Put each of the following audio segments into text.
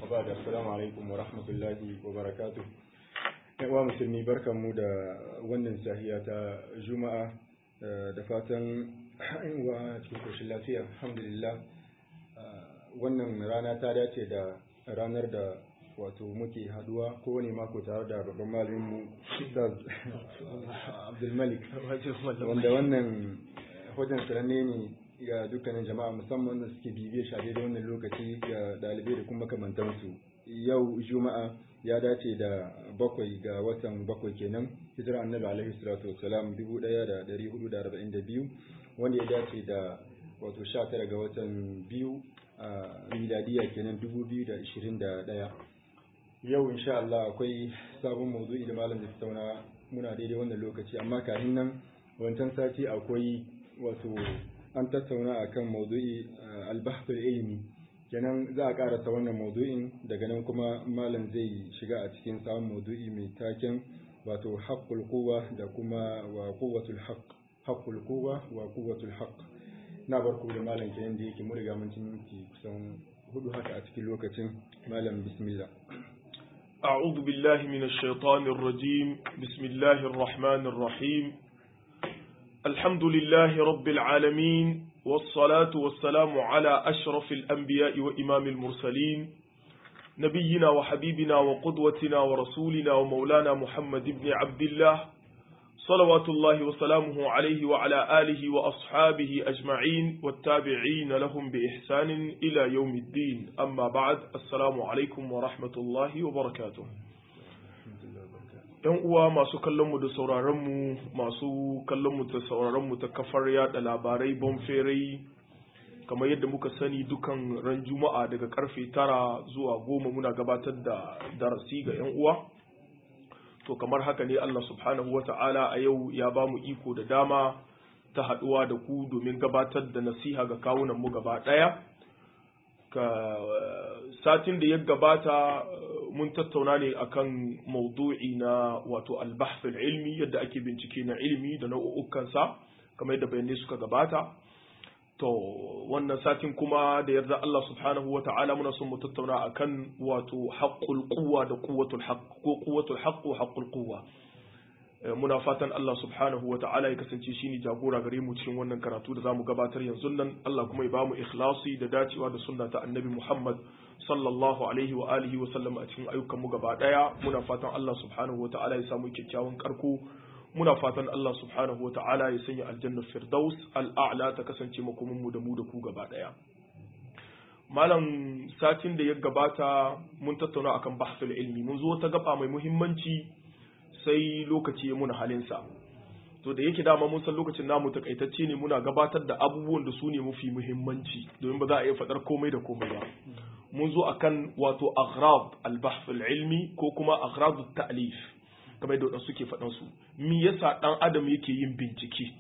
ba da assalamu alaikum wa rahmatullahi wa barakatuh uwa musulmi barkanmu da wannan sahiya ta juma'a da fatan wa cikin koshin lafiya alhamdulillah wannan rana ta dace da ranar da wato muke haduwa kowane mako tare da babban malaminmu Ustaz Abdulmalik wanda wannan hujjan sananne ne ga dukkanin jama'a musamman da suke bibiyar shaɗe da wannan lokaci ga ɗalibai da kuma makamantansu yau juma'a ya dace da bakwai ga watan bakwai kenan hijira annabi alaihi salatu wassalam dubu ɗaya da ɗari hudu da arba'in da biyu wanda ya dace da wato sha tara ga watan biyu a miladiya kenan dubu biyu da ishirin da ɗaya yau insha Allah akwai sabon mawdu'i da malam zai tattauna muna daidai wannan lokaci amma kafin nan wancan sati akwai wato an tattauna akan mawdu'i al-bahthul ilmi kenan za a karasa wannan mawdu'in daga nan kuma malam zai shiga a cikin sabon mawdu'i mai taken wato haqqul quwwa da kuma wa quwwatul haqq haqqul quwwa wa quwwatul haqq na barku da malam kenan da yake mu riga mun ci kusan hudu haka a cikin lokacin malam bismillah أعوذ بالله من الشيطان الرجيم بسم الله الرحمن الرحيم الحمد لله رب العالمين والصلاة والسلام على أشرف الأنبياء وإمام المرسلين نبينا وحبيبنا وقدوتنا ورسولنا ومولانا محمد بن عبد الله صلوات الله وسلامه عليه وعلى آله وأصحابه أجمعين والتابعين لهم بإحسان إلى يوم الدين أما بعد السلام عليكم ورحمة الله وبركاته ‘Yan uwa masu kallonmu da sauraronmu masu kallonmu da sauraronmu ta kafar yada labarai bonferai kamar yadda muka sani dukan ran juma'a daga karfe tara zuwa goma muna gabatar da darasi ga ‘yan uwa. to kamar haka ne Allah subhanahu wa ta'ala a yau ya ba mu iko da dama ta haɗuwa da ku domin gabatar da nasiha ga kawunanmu gaba ɗaya ka satin da ya gabata mun tattauna ne akan maudu'i na wato albahfil ilmi yadda ake bincike na ilmi da nau'ukansa kamar yadda bayanai suka gabata to wannan satin kuma da yarda Allah subhanahu wa ta'ala muna son mu tattauna akan wato haqqul quwwa da quwwatul haqq ko quwwatul haqq wa haqqul quwwa muna fatan Allah subhanahu wa ta'ala ya kasance shine jagora gare mu cikin wannan karatu da zamu gabatar yanzu nan Allah kuma ya bamu ikhlasi da dacewa da sunna ta annabi Muhammad sallallahu alaihi wa alihi wa sallam a cikin ayyukan mu gaba daya muna fatan Allah subhanahu wa ta'ala ya samu kyakkyawan karko muna fatan Allah subhanahu wa ta'ala ya sanya aljannar firdaus al'a'la ta kasance makominmu da mu da ku gaba ɗaya. Malam satin da ya gabata mun tattauna akan bahsul ilmi mun zo ta gaba mai muhimmanci sai lokaci ya muna halinsa. To da yake dama mun san lokacin namu takaitacce ne muna gabatar da abubuwan da su ne mafi muhimmanci domin ba za a iya faɗar komai da komai ba. Mun zo akan wato aghrab al-bahsul ilmi ko kuma aghrab ta'lif. kamar da waɗansu suke faɗan su me yasa ɗan adam yake yin bincike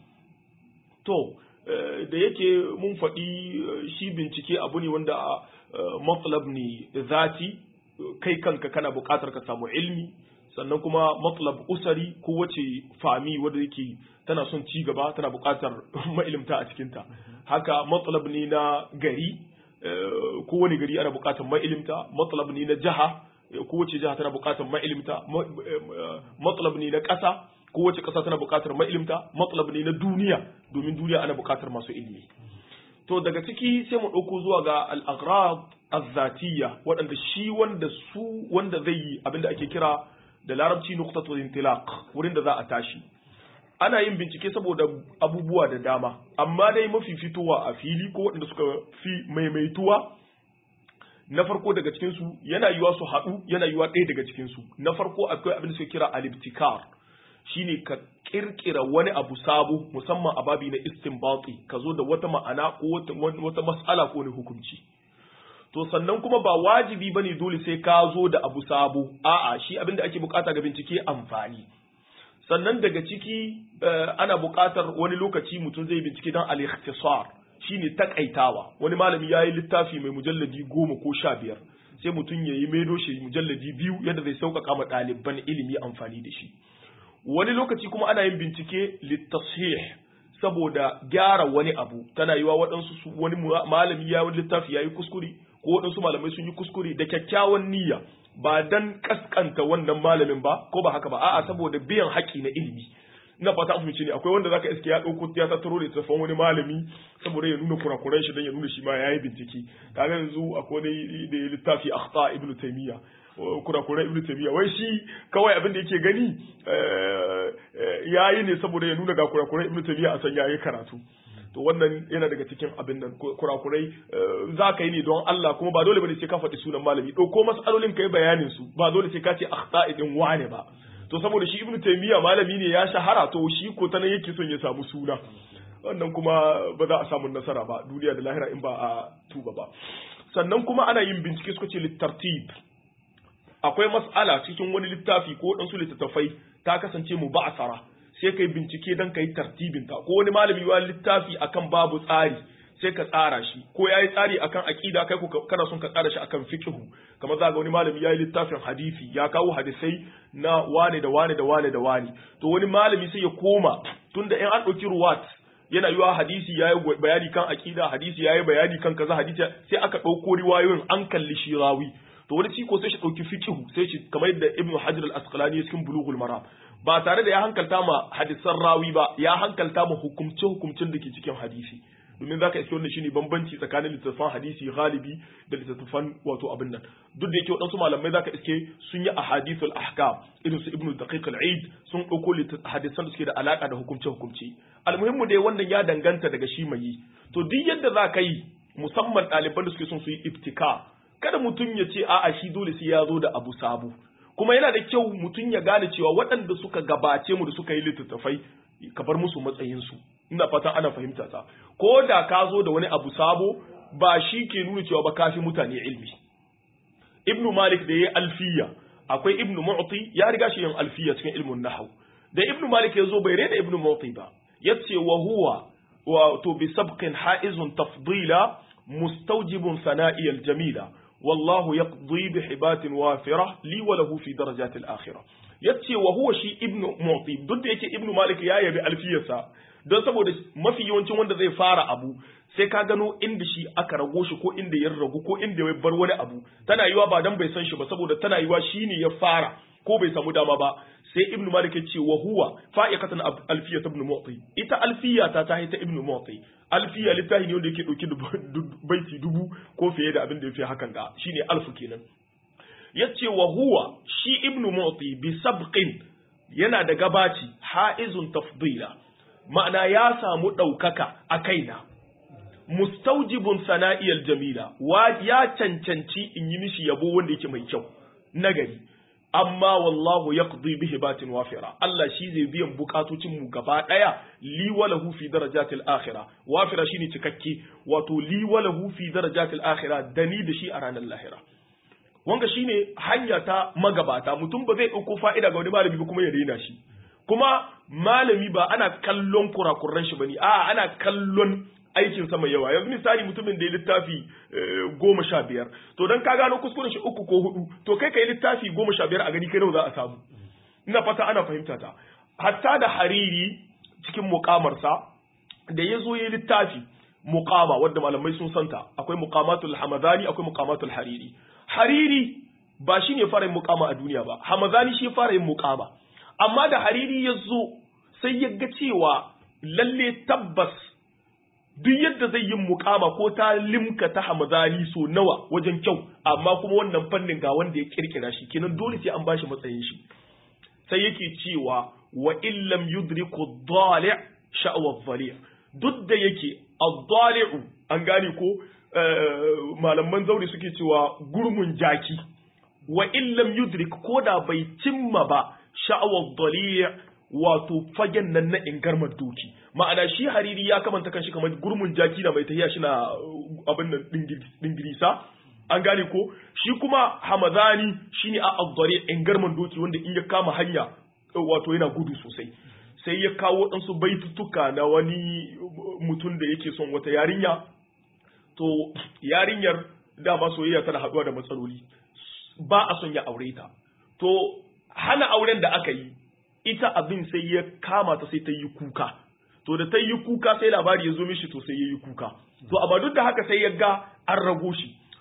to da yake mun faɗi shi bincike abu ne wanda matlab ne zati kai kanka kana buƙatar ka samu ilmi sannan kuma matlab usari ko wace fami wanda yake tana son ci gaba tana buƙatar mailimta a cikinta haka matlab ne na gari kowane gari ana buƙatar mailimta matlab ne na jiha kowace jiha tana buƙatar ma'ilimta matsalab ne na ƙasa kowace ƙasa tana buƙatar ma'ilimta matsalab ne na duniya domin duniya ana buƙatar masu ilimi to daga ciki sai mu ɗauko zuwa ga al-aghrab az-zatiyya waɗanda shi wanda su wanda zai yi abinda ake kira da larabci nuqtatul intilaq wurin da za a tashi ana yin bincike saboda abubuwa da dama amma dai mafi fitowa a fili ko waɗanda suka fi maimaituwa na farko daga cikinsu yana yiwa su haɗu yana yiwa ɗaya daga cikinsu na farko akwai abin da suke kira alibtikar shine ka kirkira wani abu sabo musamman a babi na istinbati ka zo da wata ma'ana ko wata mas'ala ko wani hukunci to sannan kuma ba wajibi bane dole sai ka zo da abu sabo a'a shi abin da ake bukata ga bincike amfani sannan daga ciki ana bukatar wani lokaci mutum zai bincike don al-ikhtisar shine takaitawa wani malami ya yi littafi mai mujalladi goma ko sha biyar sai mutum ya yi maido shi mujalladi biyu yadda zai sauƙaƙa ma ɗaliban ilimi amfani da shi wani lokaci kuma ana yin bincike littashih saboda gyara wani abu tana yiwa waɗansu wani malami ya wani littafi ya yi kuskure ko waɗansu malamai sun yi kuskure da kyakkyawan niyya ba dan kaskanta wannan malamin ba ko ba haka ba a'a saboda biyan haƙi na ilimi ina fata an fahimci ne akwai wanda zaka iske ya dauko ya tattaro da tafan wani malami saboda ya nuna kurakuran shi dan ya nuna shi ma yayi bincike kaga yanzu akwai wani da littafi akhta ibnu taymiya kurakuran ibnu taymiya wai shi kawai abin da yake gani yayi ne saboda ya nuna ga kurakuran ibnu taymiya a san yayi karatu to wannan yana daga cikin abin nan kurakurai za ka yi ne don Allah kuma ba dole bane sai ka faɗi sunan malami ɗauko mas'alolin ka yi bayanin su ba dole sai ka ce akhta idin wane ba to saboda shi ibnu taymiya malami ne ya shahara to shi ko ta nan yake son ya samu suna wannan kuma ba za a samu nasara ba duniya da lahira in ba a tuba ba sannan kuma ana yin bincike suka ce littartib akwai mas'ala cikin wani littafi ko ɗansu littattafai ta kasance mu ba'asara sai kai bincike dan kai tartibin ta ko wani malami ya littafi akan babu tsari sai ka tsara shi ko yayi tsari akan aqida kai kana son ka tsara shi akan fiqhu kamar za ga wani malami yayi littafin hadisi ya kawo hadisai na wane da wane da wane da wane to wani malami sai ya koma tunda in an dauki ruwat yana yiwa hadisi yayi bayani kan aqida hadisi yayi bayani kan kaza hadisi sai aka dauko riwayoyin an kalli shi rawi to wani ciko sai shi dauki fiqhu sai shi kamar yadda ibnu hajar al-asqalani cikin bulughul maram ba tare da ya hankalta ma hadisan rawi ba ya hankalta ma hukumce hukumcin da ke cikin hadisi domin zaka iske wannan shine bambanci tsakanin littattafan hadisi galibi da littattafan wato abin nan duk da yake wadansu malamai zaka iske sun yi ahadithul ahkam irin su ibnu daqiq al-eid sun dauko hadisan da suke da alaka da hukumce hukumce almuhimmu dai wannan ya danganta daga shi mai yi to duk yadda za ka yi musamman ɗaliban da suke son su yi ibtika kada mutum ya ce a'a shi dole sai ya zo da abu sabu kuma yana da kyau mutum ya gane cewa waɗanda suka gabace mu da suka yi littattafai ka bar musu matsayinsu ina fatan ana fahimta ta ko da ka zo da wani abu sabo ba shi ke nuna cewa ba kafi mutane ilmi ibnu malik da ya yi alfiya akwai ibnu mu'ti ya riga shi yin alfiya cikin ilmun nahwu da ibnu malik ya zo bai rena ibnu mu'ti ba yace wa huwa wa to bi sabqin haizun tafdila mustawjibun sana'i al-jamila والله يقضي بحبات وافرة لي وله في درجات الآخرة yace wa huwa shi ibnu mu'ti duk da yake ibnu malik ya yabi alfiyarsa don saboda mafi yawancin wanda zai fara abu sai ka gano inda shi aka rago shi ko inda ya ragu ko inda ya bar wani abu tana yiwa ba dan bai san shi ba saboda tana yiwa shine ya fara ko bai samu dama ba sai ibnu malik ya ce wa huwa fa'iqatan alfiyat ibnu mu'ti ita alfiya ta ta ta ibnu mu'ti alfiya littafi ne wanda yake dauki baiti dubu ko fiye da abin da yafi hakan ga shine alfu kenan yace wa huwa shi ibnu mu'ti bi sabqin yana da gabaci haizun tafdila ma'ana ya samu daukaka a kaina mustaujibun sana'iyal jamila wa ya cancanci in yi mishi yabo wanda yake mai kyau nagari amma wallahu yaqdi bihi batin wafira Allah shi zai biyan bukatocin mu gaba daya li walahu fi darajatil akhirah wafira shine cikakke wato li walahu fi darajatil akhirah dani da shi a ranar lahira wanga shine hanya ta magabata mutum ba zai dauko fa'ida ga wani malami ba kuma ya daina shi kuma malami ba ana kallon kurakuran shi bane a ana kallon aikin sa mai yawa yanzu misali mutumin da ya littafi goma sha biyar to dan ka gano kuskuren shi uku ko hudu to kai kai littafi goma sha biyar a gani kai nawa za a samu ina fata ana fahimta ta hatta da hariri cikin mukamarsa da ya zo ya littafi muqama wanda malamai sun santa akwai muqamatul hamadani akwai muqamatul hariri hariri ba shi ne fara yin muqama a duniya ba hamadani shi fara yin muqama amma da hariri ya zo sai ya ga cewa lalle tabbas duk yadda zai yi mukama ko ta limka ta hamadani so nawa wajen kyau amma kuma wannan fannin ga wanda ya kirkira shi kenan dole sai an bashi matsayin shi sai yake cewa wa illam yudriku dhali' sha'wa dhali' duk da yake ad-dhali'u an gane ko malaman zauri suke cewa gurmun jaki wa illam yudrik ko da bai cimma ba sha'wa dhali' wato fagen nan na ingarmar doki ma'ana shi hariri ya kamanta kanshi kamar gurmun jaki da mai tahiya shi na abin nan dingirisa an gane ko shi kuma hamadani shine a azzare ingarman doki wanda in ya kama hanya wato yana gudu sosai sai ya kawo ɗansu baitutuka na wani mutum da yake son wata yarinya to yarinyar dama soyayya tana haɗuwa da matsaloli ba a son ya aure ta to hana auren da aka yi ita abin sai ya kama ta sai ta yi kuka to da ta yi kuka sai labari ya zo mishi to sai ya yi kuka to amma duk da haka sai ya ga an rago shi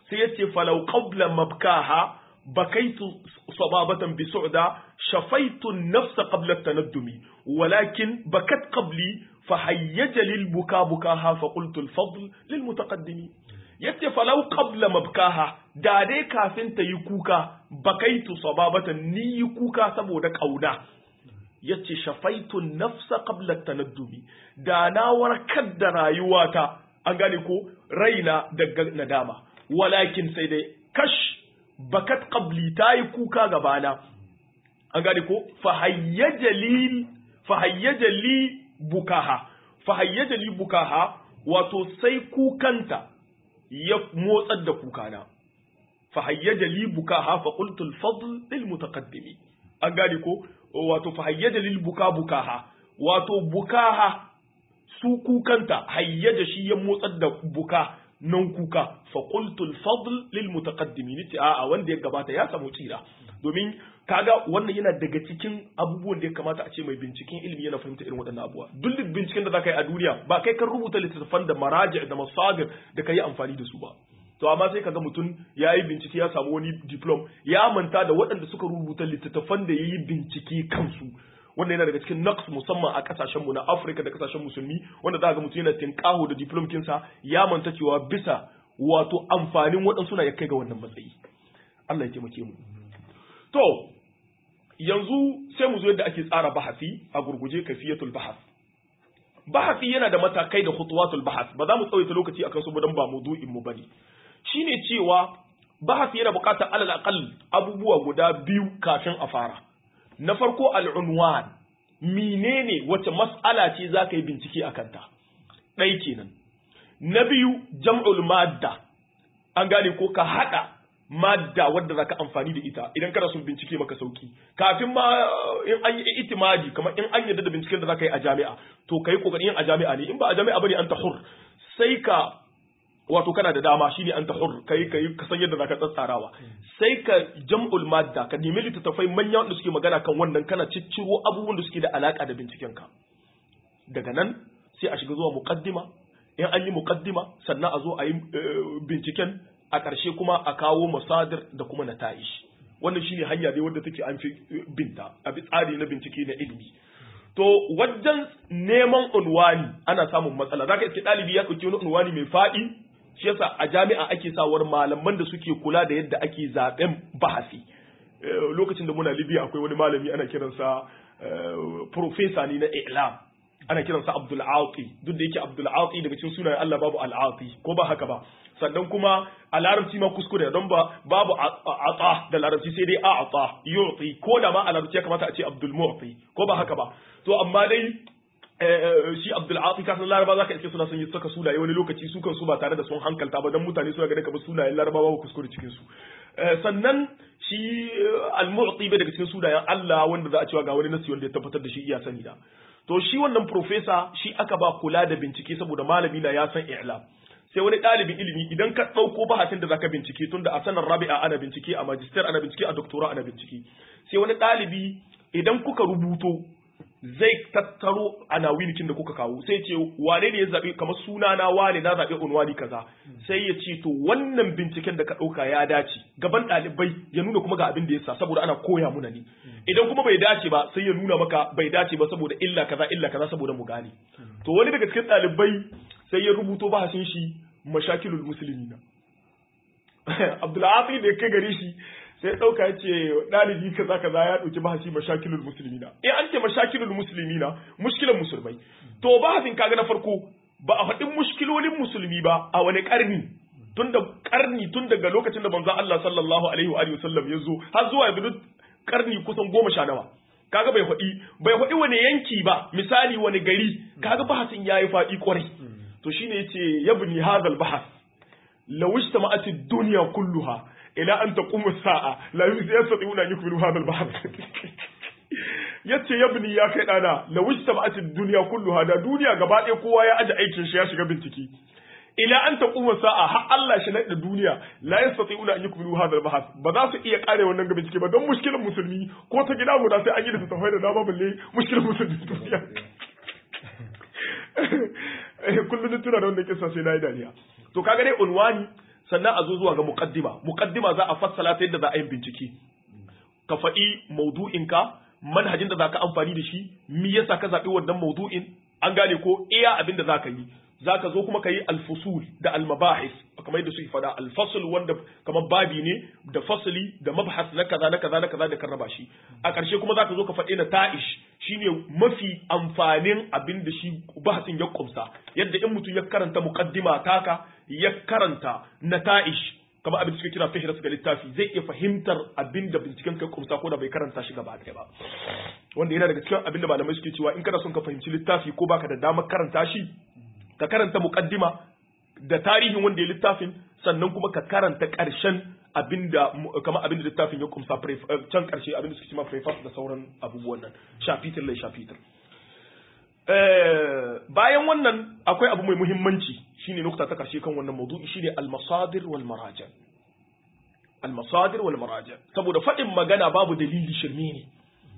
sai yace falau qabla mabkaha bakaitu sababatan bi su'da shafaitu an-nafsa qabla at-tanaddumi walakin bakat qabli fahayyaja lil buka bukaha fa qultu al-fadl lil mutaqaddimi yace falau qabla mabkaha da dai kafin ta yi kuka bakaitu sababatan ni yi kuka saboda kauna yace shafaitu nafsa qabla tanaddumi da na warkar da rayuwata an gane ko raina daga nadama walakin sai dai kash bakat qabli tayi kuka gabana an gane ko fahayyaja li fahayyaja li bukaha fahayyaja li bukaha wato sai kukanta ya motsar da kukana fahayyaja li bukaha fa qultu al-fadl lil mutaqaddimi an gane ko wato fahayyaja lil buka bukaha wato bukaha su kukanta hayyaja shi ya motsar da buka nan kuka fa qultu al-fadl lil mutaqaddimi nace a'a wanda ya gabata ya samu tsira domin kaga wannan yana daga cikin abubuwan da ya kamata a ce mai binciken ilimi yana fahimta irin waɗannan abubuwa duk binciken da zaka yi a duniya ba kai kan rubuta littattafan da maraji da masagir da ka yi amfani da su ba to amma sai kaga mutum ya yi bincike ya samu wani diplom ya manta da waɗanda suka rubuta littattafan da ya yi bincike kansu wanda yana daga cikin naqs musamman a kasashen mu na Afirka da kasashen musulmi wanda za ga mutum yana tinkaho da diplom kinsa ya manta cewa bisa wato amfanin waɗansu na ya kai ga wannan matsayi Allah ya taimake mu to yanzu sai mu zo yadda ake tsara bahasi a gurguje kafiyatul bahas bahasi yana da matakai da khutuwatul bahas ba za mu tsawaita lokaci akan su dan ba maudu'in mu bane shine cewa bahasi yana buƙatar alal aqal abubuwa guda biyu kafin a fara na farko al'unwan menene wace mas'ala ce za ka yi bincike a kanta ɗai kenan na biyu jam'ul madda an gane ko ka haɗa madda wadda za ka amfani da ita idan kana son bincike maka sauki kafin ma in an yi itimadi kamar in an yadda da binciken da za ka yi a jami'a to ka yi ƙoƙarin yin a jami'a ne in ba a jami'a bane an ta hur sai ka wato kana da dama shine an tahur kai kai ka san yadda zaka tsatsarawa sai ka jam'ul madda ka nemi littattafai manya wanda suke magana kan wannan kana cicciro abubuwan da suke da alaka da binciken ka daga nan sai a shiga zuwa muqaddima in an yi muqaddima sannan a zo a yi binciken a ƙarshe kuma a kawo masadir da kuma nata'ish wannan shine hanya dai wadda take an fi binta a bi tsari na bincike na ilimi to wajen neman unwani ana samun matsala zaka iske ɗalibi ya ɗauki wani unwani mai faɗi shi yasa a jami'a ake sawar malaman da suke kula da yadda ake zaben bahasi lokacin da muna libya akwai wani malami ana kiransa profesa ne na ilam ana kiransa abdul ati duk da yake abdul ati daga cikin sunayen Allah babu al ati ko ba haka ba sannan kuma a larabci ma kuskure don ba babu ata da larabci sai dai a'ata yu'ti ko da ma a larabci ya kamata a ce abdul mu'ti ko ba haka ba to amma dai shi Abdul Ati kasan Laraba zaka iske suna son yi saka sunaye wani lokaci su kan su ba tare da sun hankalta ba dan mutane suna ganin kamar sunayen Laraba ba kuskure cikin su sannan shi al-mu'ti bai daga cikin sunayen Allah wanda za a cewa ga wani nasi wanda ya tabbatar da shi iya sani da to shi wannan professor shi aka ba kula da bincike saboda malami na ya san i'lam sai wani ɗalibin ilimi idan ka ɗauko bahasin da zaka bincike tunda a sanar rabi'a ana bincike a magister ana bincike a doctora ana bincike sai wani ɗalibi idan kuka rubuto zai tattaro anawinikin da kuka kawo sai ce wane ne ya zaɓi kamar suna na wane na zaɓi unwani kaza sai ya ce to wannan binciken da ka ɗauka ya dace gaban ɗalibai ya nuna kuma ga abin da ya sa saboda ana koya muna ne idan kuma bai dace ba sai ya nuna maka bai dace ba saboda illa kaza illa kaza saboda mu gane to wani daga cikin ɗalibai sai ya rubuto bahasin shi mashakilul muslimina Abdulaziz da ya kai gare shi sai ɗauka ya ce ɗalibi kaza kaza ya ɗauki bahasi mashakilul musulmina eh an ce mashakilul musulmina mushkilan musulmai to bahasin kaga na farko ba a faɗin mushkilolin musulmi ba a wani ƙarni tun da ƙarni tun daga lokacin da manzon Allah sallallahu alaihi wa sallam ya zo har zuwa yanzu ƙarni kusan goma sha nawa kaga bai faɗi bai faɗi wani yanki ba misali wani gari kaga bahasin yayi faɗi kwarai to shine yace yabni hadal bahas law ijtama'at ad-dunya kulluha ila an taqumu sa'a la yastati'una an yukmilu hadha al-bahth yace yabni ya kai dana la wajtama'at ad-dunya kulluha da duniya gaba ɗaya kowa ya aje aikin shi ya shiga bincike ila an taqumu sa'a har Allah shi da duniya la yastati'una an yukmilu hadha al-bahth ba za su iya kare wannan ga bincike ba don mushkilan musulmi ko ta gida guda sai an yi da tafai da dama balle mushkilan musulmi duniya kullum tuna da wannan kissa sai na yi dariya to kaga dai unwani sannan a zo zuwa ga muqaddima muqaddima za a fassala ta yadda za a yi bincike ka faɗi maudu'inka manhajin da za ka amfani da shi me yasa ka zaɓi wannan maudu'in an gane ko iya abin da za ka yi za ka zo kuma ka yi alfusul da almabahis kamar yadda suke faɗa alfasul wanda kamar babi ne da fasali da mabhas na kaza na kaza na kaza da kan raba shi a ƙarshe kuma za ka zo ka faɗi na ta'ish shine mafi amfanin abin da shi bahasin ya kumsa yadda in mutum ya karanta muqaddima taka ya karanta na ta'ish kamar abin da suka kira fihras ga littafi zai iya fahimtar abin da binciken kai kumsa ko da bai karanta shi gaba ɗaya ba wanda yana daga cikin abin da malamai suke cewa in kana son ka fahimci littafi ko baka da damar karanta shi ka karanta muqaddima da tarihin wanda ya littafin sannan kuma ka karanta ƙarshen abinda kamar abinda littafin ya kumsa can ƙarshe abinda suke cewa preface da sauran abubuwan nan shafitir lai shafitir bayan wannan akwai abu mai muhimmanci shine nukta ta ƙarshe kan wannan maudu'i shine al-masadir wal maraja al-masadir wal maraja saboda faɗin magana babu dalili shirme ne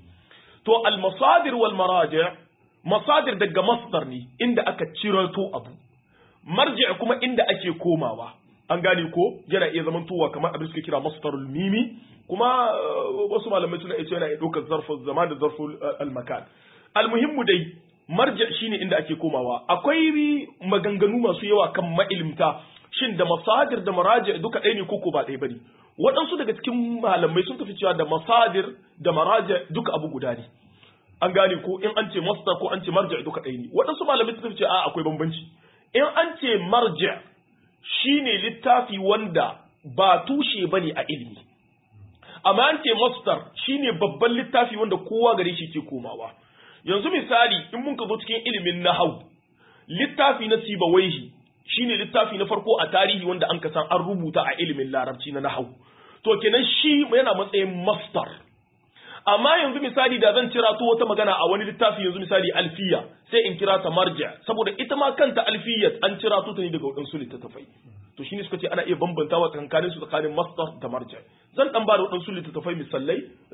to al-masadir wal maraja masadir daga masdar ne inda aka cirato abu marji kuma inda ake komawa an gane ko yana iya zaman tuwa kamar abin suka kira masdarul mimi kuma wasu malamai suna iya yana iya ɗaukar zarfin zaman da zarfin almakan almuhimmu dai marji shine inda ake komawa akwai maganganu masu yawa kan ma'ilmta shin da masadir da maraji duka ɗaya ne koko ba ɗaya bane waɗansu daga cikin malamai sun tafi cewa da masadir da maraji duka abu guda ne an gane ko in an ce masdar ko an ce marji duka ɗaya ne waɗansu malamai sun tafi cewa a akwai bambanci in an ce marji shine littafi wanda ba tushe bane a ilimi amma an ce masdar shine babban littafi wanda kowa gare shi ke komawa yanzu misali in mun ka zo cikin ilimin nahau littafi na sibawaihi shine littafi na farko a tarihi wanda an san an rubuta a ilimin larabci na nahau to kenan shi yana matsayin masdar amma yanzu misali da zan cira to wata magana a wani littafi yanzu misali alfiya sai in kira ta marja saboda ita ma kanta alfiya an cira to ta ne daga wadansu littattafai to shine suka ce ana iya bambantawa tsakanin su tsakanin masdar da marja zan dan ba da wadansu littattafai misalai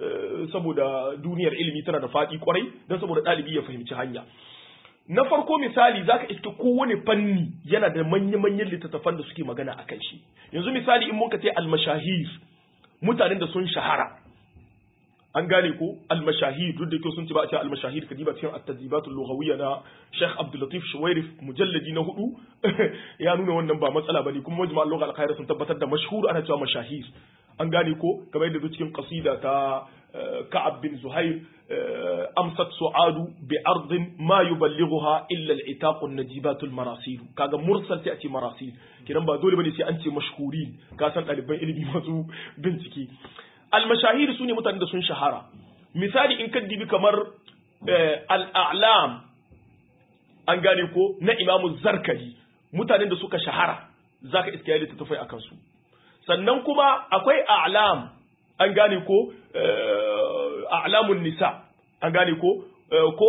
saboda duniyar ilimi tana da faɗi kwarai don saboda ɗalibi ya fahimci hanya na farko misali zaka iske kowane fanni yana da manya-manyan littattafan da suke magana a kan shi yanzu misali in muka ce almashahir mutanen da sun shahara an gane ko almashahir duk da kyau sun ce ba a ce almashahir kadiba cikin at-tadribatul lughawiyya na Sheikh Abdul Latif Shuwairif mujalladi na hudu ya nuna wannan ba matsala bane kuma majma' al-lugha al-khair sun tabbatar da mashhur ana cewa mashahir an gane ko kamar yadda cikin qasida ta Ka'ab bin Zuhair amsat su'adu bi ardin ma yuballighuha illa al-itaq an-najibat al-marasil kaga mursal sai a ce marasil kidan ba dole bane sai an ce mashhurin ka san ɗaliban ilimi masu bincike almashahiri su ne mutanen da sun shahara misali in ka dibi kamar al'alam an gane ko na imamu zarkali mutanen da suka shahara za ka iska yadda tattafai a kansu sannan kuma akwai a'lam an gane ko a'lamun nisa an gane ko ko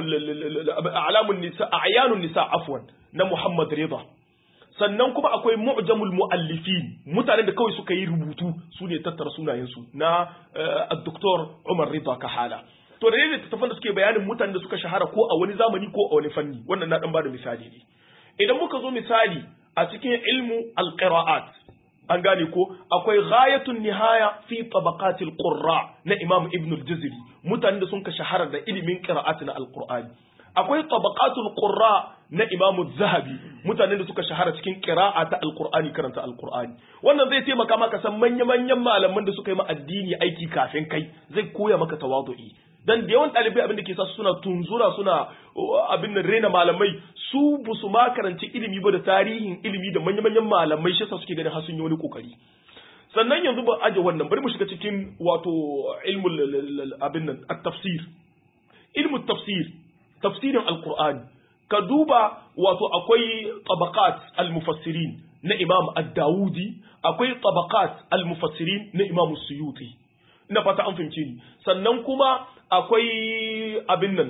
a'lamun nisa a'yanun nisa afwan na muhammad rida sannan kuma akwai mu'jamul mu'allifin mutanen da kawai suka yi rubutu su ne tattara sunayensu na Dr. Umar Rida Kahala to da ne tattafan da suke bayanin mutanen da suka shahara ko a wani zamani ko a wani fanni wannan na dan bada misali ne idan muka zo misali a cikin ilmu alqira'at an gane ko akwai ghayatun nihaya fi tabaqatil qurra na Imam Ibn al-Jazari mutanen da sun ka shahara da ilimin qira'at na alqur'ani akwai tabaqatul qurra na Imam Zahabi mutanen da suka shahara cikin qira'a ta Alqur'ani karanta Alqur'ani wannan zai taimaka maka san manya-manyan malaman da suka yi ma addini aiki kafin kai zai koya maka tawadu'i dan da yawan ɗalibai abin da ke sa suna tunzura suna abin da rena malamai su bu su ma karanci ilimi ba da tarihin ilimi da manya-manyan malamai shi suke ganin har sun yi wani kokari sannan yanzu ba aje wannan bari mu shiga cikin wato ilmul abin nan at-tafsir ilmu tafsir tafsirin alqur'ani ka duba wato akwai tabaqat al-mufassirin na imam ad-dawudi akwai tabaqat al-mufassirin na imam suyuti ina fata an fahimce ni sannan kuma akwai abin nan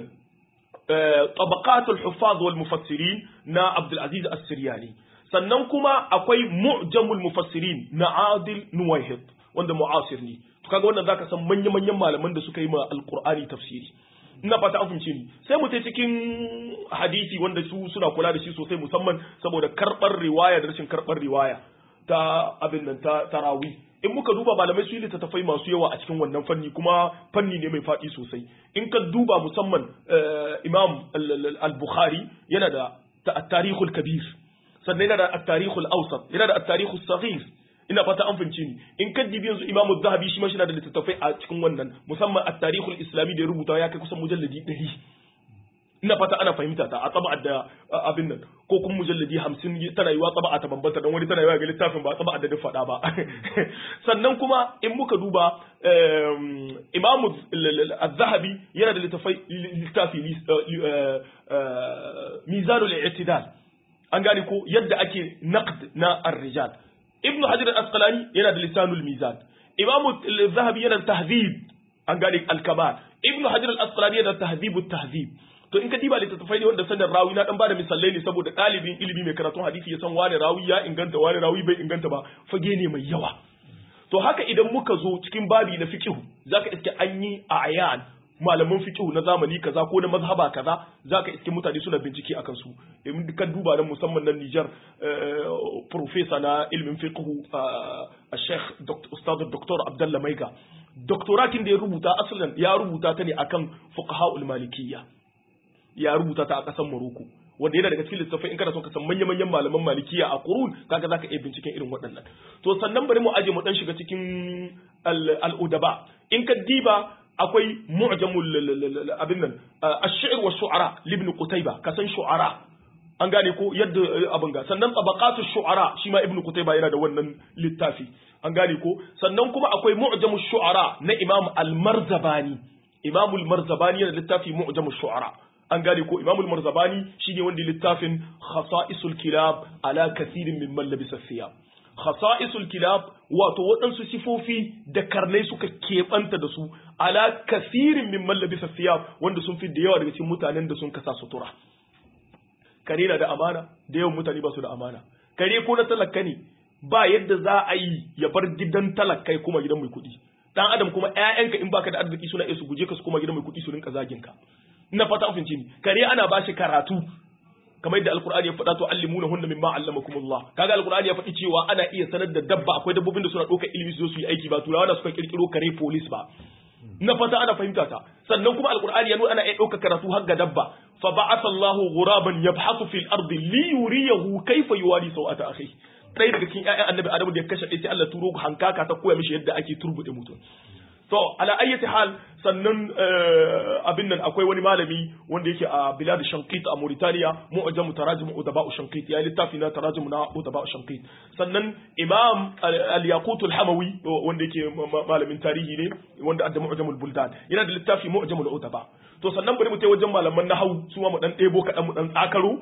tabaqat al-huffaz wal mufassirin na abdul aziz as-siryani sannan kuma akwai mu'jamul mufassirin na adil nuwayhid wanda mu'asir ne to kaga wannan zaka san manya manyan malaman da suka yi ma alqur'ani tafsiri ina fata an fahimce ni sai mu ta cikin hadisi wanda su suna kula da shi sosai musamman saboda karbar riwaya da rashin karbar riwaya ta abin nan ta tarawi in muka duba malamai su yi littattafai masu yawa a cikin wannan fanni kuma fanni ne mai faɗi sosai in ka duba musamman imam al-bukhari yana da at-tarikhul kabir sannan yana da at-tarikhul awsat yana da at-tarikhus saghir ina fata an fahimci ni in ka dibi yanzu imamu zahabi shi ma shi na da littattafai a cikin wannan musamman at-tarikhul islami da ya rubuta ya kai kusan mujalladi 100 ina fata ana fahimta ta a tsaba da abin nan ko kuma mujalladi hamsin tana yiwa tsaba ta bambanta don wani tana yiwa ga littafin ba tsaba da faɗa ba sannan kuma in muka duba imamu az-zahabi yana da littafai littafi mizanul i'tidal an gane ko yadda ake naqd na ar-rijal ibnu hajar al-asqalani yana da lisanul mizan imamu az-zahabi yana da tahdhib an gane al-kamal ibnu hajar al-asqalani yana da tahdhibut tahdhib to in ka diba littattafai ne wanda sanin rawi na dan bada misalai ne saboda ɗalibin ilimi mai karatun hadisi ya san wani rawi ya inganta wani rawi bai inganta ba fage ne mai yawa to haka idan muka zo cikin babi na fiqh zaka iske an yi a ayan malaman fiqh na zamani kaza ko na mazhaba kaza zaka iske mutane suna bincike akan su in ka duba nan musamman nan Niger professor na ilmin fiqh a Sheikh Ustad Dr. Abdullah Maiga doktoratin da ya rubuta asalin ya rubuta ta ne akan fuqaha malikiyya ya rubuta ta a ƙasar Morocco wanda yana daga cikin littattafai in kana son ka san manya-manyan malaman malikiya a Qurun kaga zaka iya binciken irin waɗannan to sannan bari mu aje mu dan shiga cikin al-udaba in ka diba akwai mu'jamul abin nan ash-shi'r wa shu'ara ibn qutayba ka san shu'ara an gane ko yadda abin ga sannan tabaqatu shu'ara shi ma ibn qutayba yana da wannan littafi an gane ko sannan kuma akwai mu'jamush shu'ara na imam al-marzabani imam al-marzabani yana da littafi mu'jamush shu'ara an gane ko imamul marzabani shine wanda littafin khasa'isul kilab ala kathirin min man labisa thiyab khasa'isul kilab wato waɗansu sifofi da karnai suka keɓanta da su ala kathirin min man labisa thiyab wanda sun fi da yawa daga cikin mutanen da sun kasa sutura kare na da amana da yawan mutane ba su da amana kare ko na talaka ne ba yadda za a yi ya bar gidan talakai kuma gidan mai kuɗi dan adam kuma ƴaƴanka in baka da arziki suna iya su guje ka su kuma gidan mai kuɗi su rinka zagin ka ina fata an fahimci ni kare ana ba shi karatu kamar yadda alqur'ani ya faɗa to allimuna hunna mimma allamakumullah kaga alqur'ani ya faɗi cewa ana iya sanar da dabba akwai dabbobin da suna ɗaukar ilimi su zo su yi aiki ba turawa da suka kirkiro kare police ba na fata ana fahimta ta sannan kuma alqur'ani ya nuna ana iya ɗaukar karatu har ga dabba fa ba'atha Allahu ghuraban yabhathu fil ardi li yuriyahu kayfa yuwari sawata akhi ɗaya daga cikin ƴaƴan annabi adamu da ya kashe ɗaya sai Allah turo hankaka ta koya mishi yadda ake turbuɗe mutum to ala ayyati hal sannan abin nan akwai wani malami wanda yake a bilad shankit a Mauritania mu'jam tarajum udaba shankit ya littafi na tarajum na udaba shankit sannan imam al-yaqut al-hamawi wanda yake malamin tarihi ne wanda adda mu'jam al-buldan yana da littafi mu'jam al-udaba to sannan bari mu tai wajen malaman nahwu su ma mu dan debo kadan mu dan tsakaro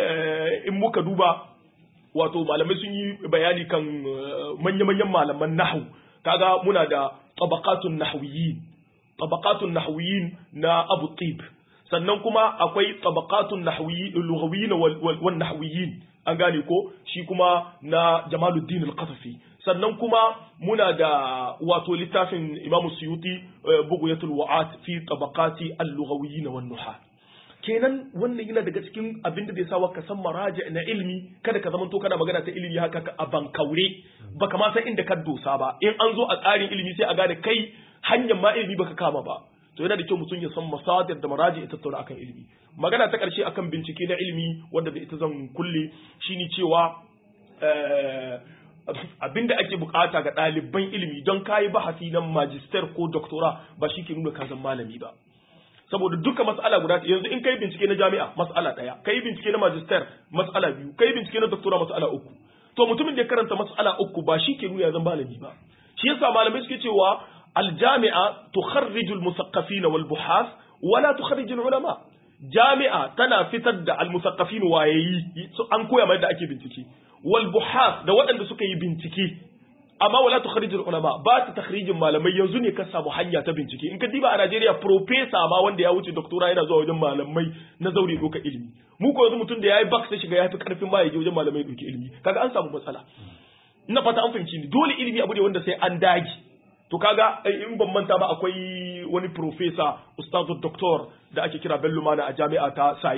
in muka duba wato malamai sun yi bayani kan manya-manyan malaman nahwu kaga muna da tabaqatun nahwiyin tabaqatun nahwiyin na Abu Tib sannan kuma akwai tabaqatun nahwiyin lughawiyin wal nahwiyin an gane ko shi kuma na Jamaluddin al-Qatafi sannan kuma muna da wato littafin Imam Suyuti bughyatul wa'at fi tabaqati al-lughawiyyin wan nuhat kenan wannan yana daga cikin abin da zai sa ka san maraja na ilimi kada ka zamanto kana magana ta ilimi haka a bankaure baka ma san inda ka dosa ba in an zo a tsarin ilimi sai a gane kai hanyar ma ilimi baka kama ba to yana da kyau mutum ya san masadir da maraji ita tattauna akan ilimi magana ta karshe akan bincike na ilimi wanda da ita zan kulle shine cewa abinda ake bukata ga ɗaliban ilimi don kayi bahasi na magister ko doctora ba shi ke nuna ka zan malami ba saboda duka mas'ala guda yanzu in kai bincike na jami'a mas'ala daya kai bincike na magister mas'ala biyu kai bincike na doctora mas'ala uku to mutumin da ya karanta mas'ala uku ba shi ke nuna ya zan malami ba shi yasa malamai suke cewa aljami'a tukharrijul musaqqafina wal buhas wala tukharrijul ulama jami'a tana fitar da almusaqqafin wayayi an koya mai da ake bincike wal buhas da waɗanda suka yi bincike amma wala tukhrijul ulama ba ta takhrijin malamai yanzu ne ka samu hanya ta bincike in ka diba a Najeriya professor ma wanda ya wuce doctora yana zuwa wajen malamai na zaure doka ilimi mu ko yanzu mutum da yayi back sai shiga yafi karfin ma yaje wajen malamai doki ilimi kaga an samu matsala ina fata an fahimci ni dole ilimi abu ne wanda sai an dage to kaga in ban manta ba akwai wani professor ustazu doctor da ake kira Bello Mana a jami'a ta Sayi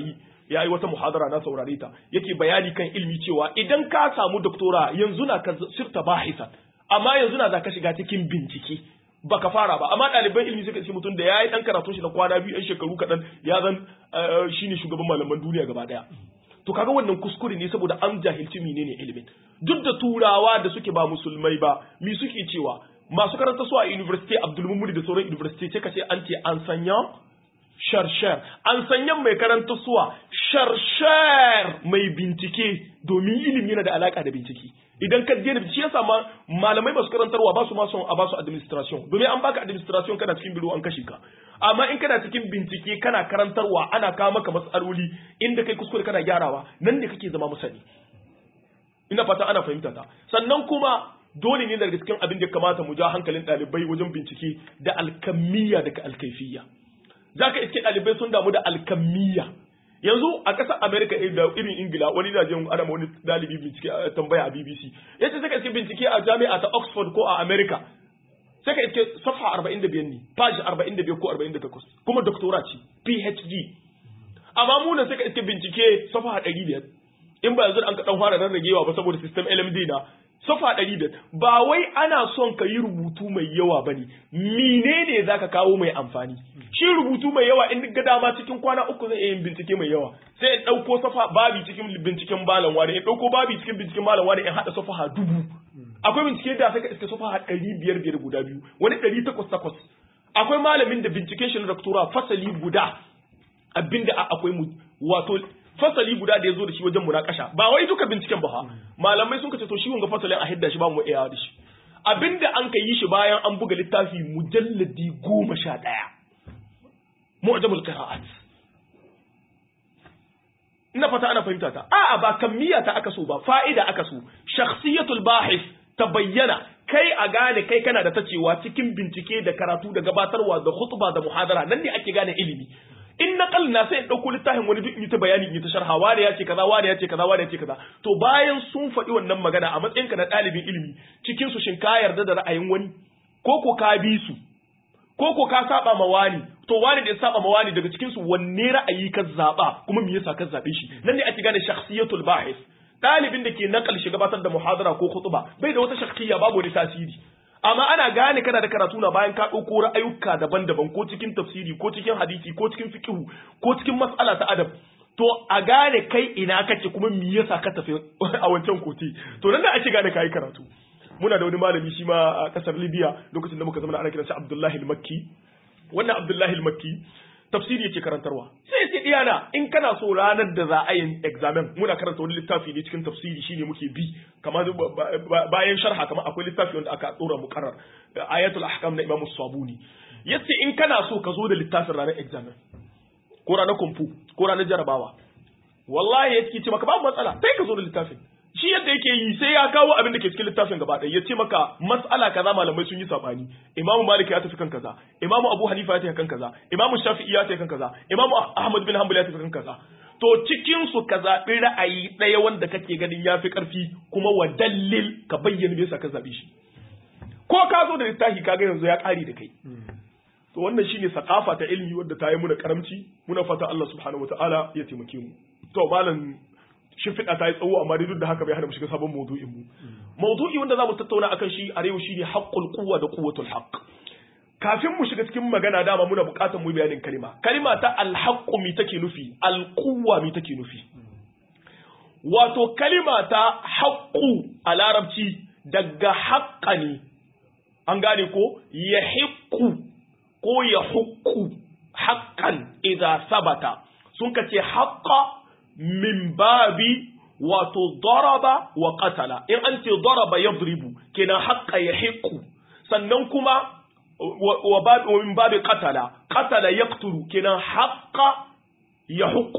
ya yi wata muhadara na saurare ta yake bayani kan ilmi cewa idan ka samu doktora yanzu na ka sirta bahisan amma yanzu na za ka shiga cikin bincike baka fara ba amma ɗaliban ilimi suka ce mutum da ya yi ɗan karatun shi na kwana biyu ɗan shekaru kaɗan ya zan shine shugaban malaman duniya gaba ɗaya to kaga wannan kuskure ne saboda an jahilci menene ilimin duk da turawa da suke ba musulmai ba mi suke cewa masu karanta su a university Abdul Mumuni da sauran university ce kace an ce an sanya sharshar an sanya mai karanta suwa sharshar mai bincike domin ilimi yana da alaka da bincike idan ka je da shi yasa ma malamai masu karantarwa ba su ma son a ba su administration domin an baka administration kana cikin biro an kashe ka amma in kana cikin bincike kana karantarwa ana kawo maka matsaloli inda kai kuskure kana gyarawa nan ne kake zama musani ina fata ana fahimta ta sannan kuma dole ne daga cikin abin da kamata mu ja hankalin ɗalibai wajen bincike da alkamiyya daga alkaifiyya zaka iske ɗalibai sun damu da alkamiyya yanzu a ƙasar America da irin Ingila wani da jin ana wani dalibi bincike tambaya a BBC yace saka iske bincike a jami'a ta Oxford ko a America saka iske safha 45 ne page 45 ko 48 kuma doctora ce PhD amma mu ne saka iske bincike safha 500 in ba yanzu an ka dan fara rarragewa ba saboda system LMD na safa ɗari biyar ba wai ana son ka yi rubutu mai yawa ba ne menene za ka kawo mai amfani shi rubutu mai yawa in ga dama cikin kwana uku zai iya yin bincike mai yawa sai in ɗauko safa babi cikin binciken malam wani in ɗauko babi cikin binciken malam wani in haɗa safa dubu akwai bincike da saka iska safa ɗari biyar biyar guda biyu wani ɗari takwas takwas akwai malamin da binciken shi na doktora fasali guda abinda akwai wato fasali guda da ya zo da shi wajen munakasha ba wai duka binciken ba malamai sun kace to shi wanga fasalin a hidda shi ba mu iya da shi abinda an ka yi shi bayan an buga littafi mujalladi goma sha ɗaya mu'jamul qira'at ina fata ana fahimta ta a'a ba kammiya ta aka so ba fa'ida aka so shakhsiyatul bahis ta bayyana kai a gane kai kana da tacewa cikin bincike da karatu da gabatarwa da khutba da muhadara nan ne ake gane ilimi in na na sai in ɗauko littafin wani duk in ta bayani in ta sharha wani ya ce kaza wani ya ce kaza wani ya ce kaza to bayan sun faɗi wannan magana a matsayin ka na ɗalibin ilimi cikin su shin ka yarda da ra'ayin wani ko ko ka bi su ko ko ka saba ma wani to wani da ya saba ma wani daga cikin su wanne ra'ayi ka zaba kuma me yasa ka zabe shi nan ne ake gane shakhsiyatul bahis ɗalibin da ke nakal shi gabatar da muhadara ko khutba bai da wata shakhsiyya babu wani tasiri amma ana gane kana da karatu na bayan ka ɗauko ra'ayuka daban-daban ko cikin tafsiri ko cikin hadisi ko cikin fiqhu ko cikin mas'ala ta adab to a gane kai ina kake kuma me yasa ka tafi a wancan koti to nan da ake gane kai karatu muna da wani malami shi ma a kasar Libya lokacin da muka zama ana kiransa Abdullahi al-Makki wannan Abdullahi al-Makki tafsiri yake karantarwa sai sai diyana in kana so ranar da za a yi examen muna karanta wani littafi ne cikin tafsiri shine muke bi kamar bayan sharha kamar akwai littafi wanda aka dora muqarrar ayatul ahkam na Imam Sabuni yace in kana so ka zo da littafin ranar examen ko ranar kumfu ko ranar jarabawa wallahi yake ce maka babu matsala sai ka zo da littafin shi yadda yake yi sai ya kawo abin da ke cikin littafin gaba ɗaya ya ce maka mas'ala kaza malamai sun yi sabani imamu malik ya tafi kan kaza imamu abu hanifa ya tafi kan kaza imamu shafi'i ya tafi kan kaza imamu ahmad bin hanbal ya tafi kan kaza to cikin su ka zaɓi ra'ayi ɗaya wanda kake ganin ya fi ƙarfi kuma wa dalil ka bayyana me yasa ka zaɓe shi ko ka zo da littafi kaga yanzu ya ƙare da kai to wannan shine sakafa ta ilimi wadda ta yi muna karamci muna fata Allah subhanahu wataala ya taimake mu to malam shimfiɗa ta yi tsawo amma dai duk da haka bai hana mu shiga sabon maudu'in mu maudu'i wanda zamu tattauna akan shi a yau shine haqqul quwwa da quwwatul haqq kafin mu shiga cikin magana dama muna buƙatar mu bayanin kalima kalima ta alhaqqu mi take nufi alquwwa mi take nufi wato kalima ta haqqu a larabci daga haqqa ne an gane ko yahiqqu ko yahuqqu haqqan idza sabata sun kace haqqa min babi wato daraba wa qatala in an ce daraba yadribu kenan haqqa yahiqu sannan kuma wa babi wa min babi qatala qatala yaqtulu kenan haqqa yahuqu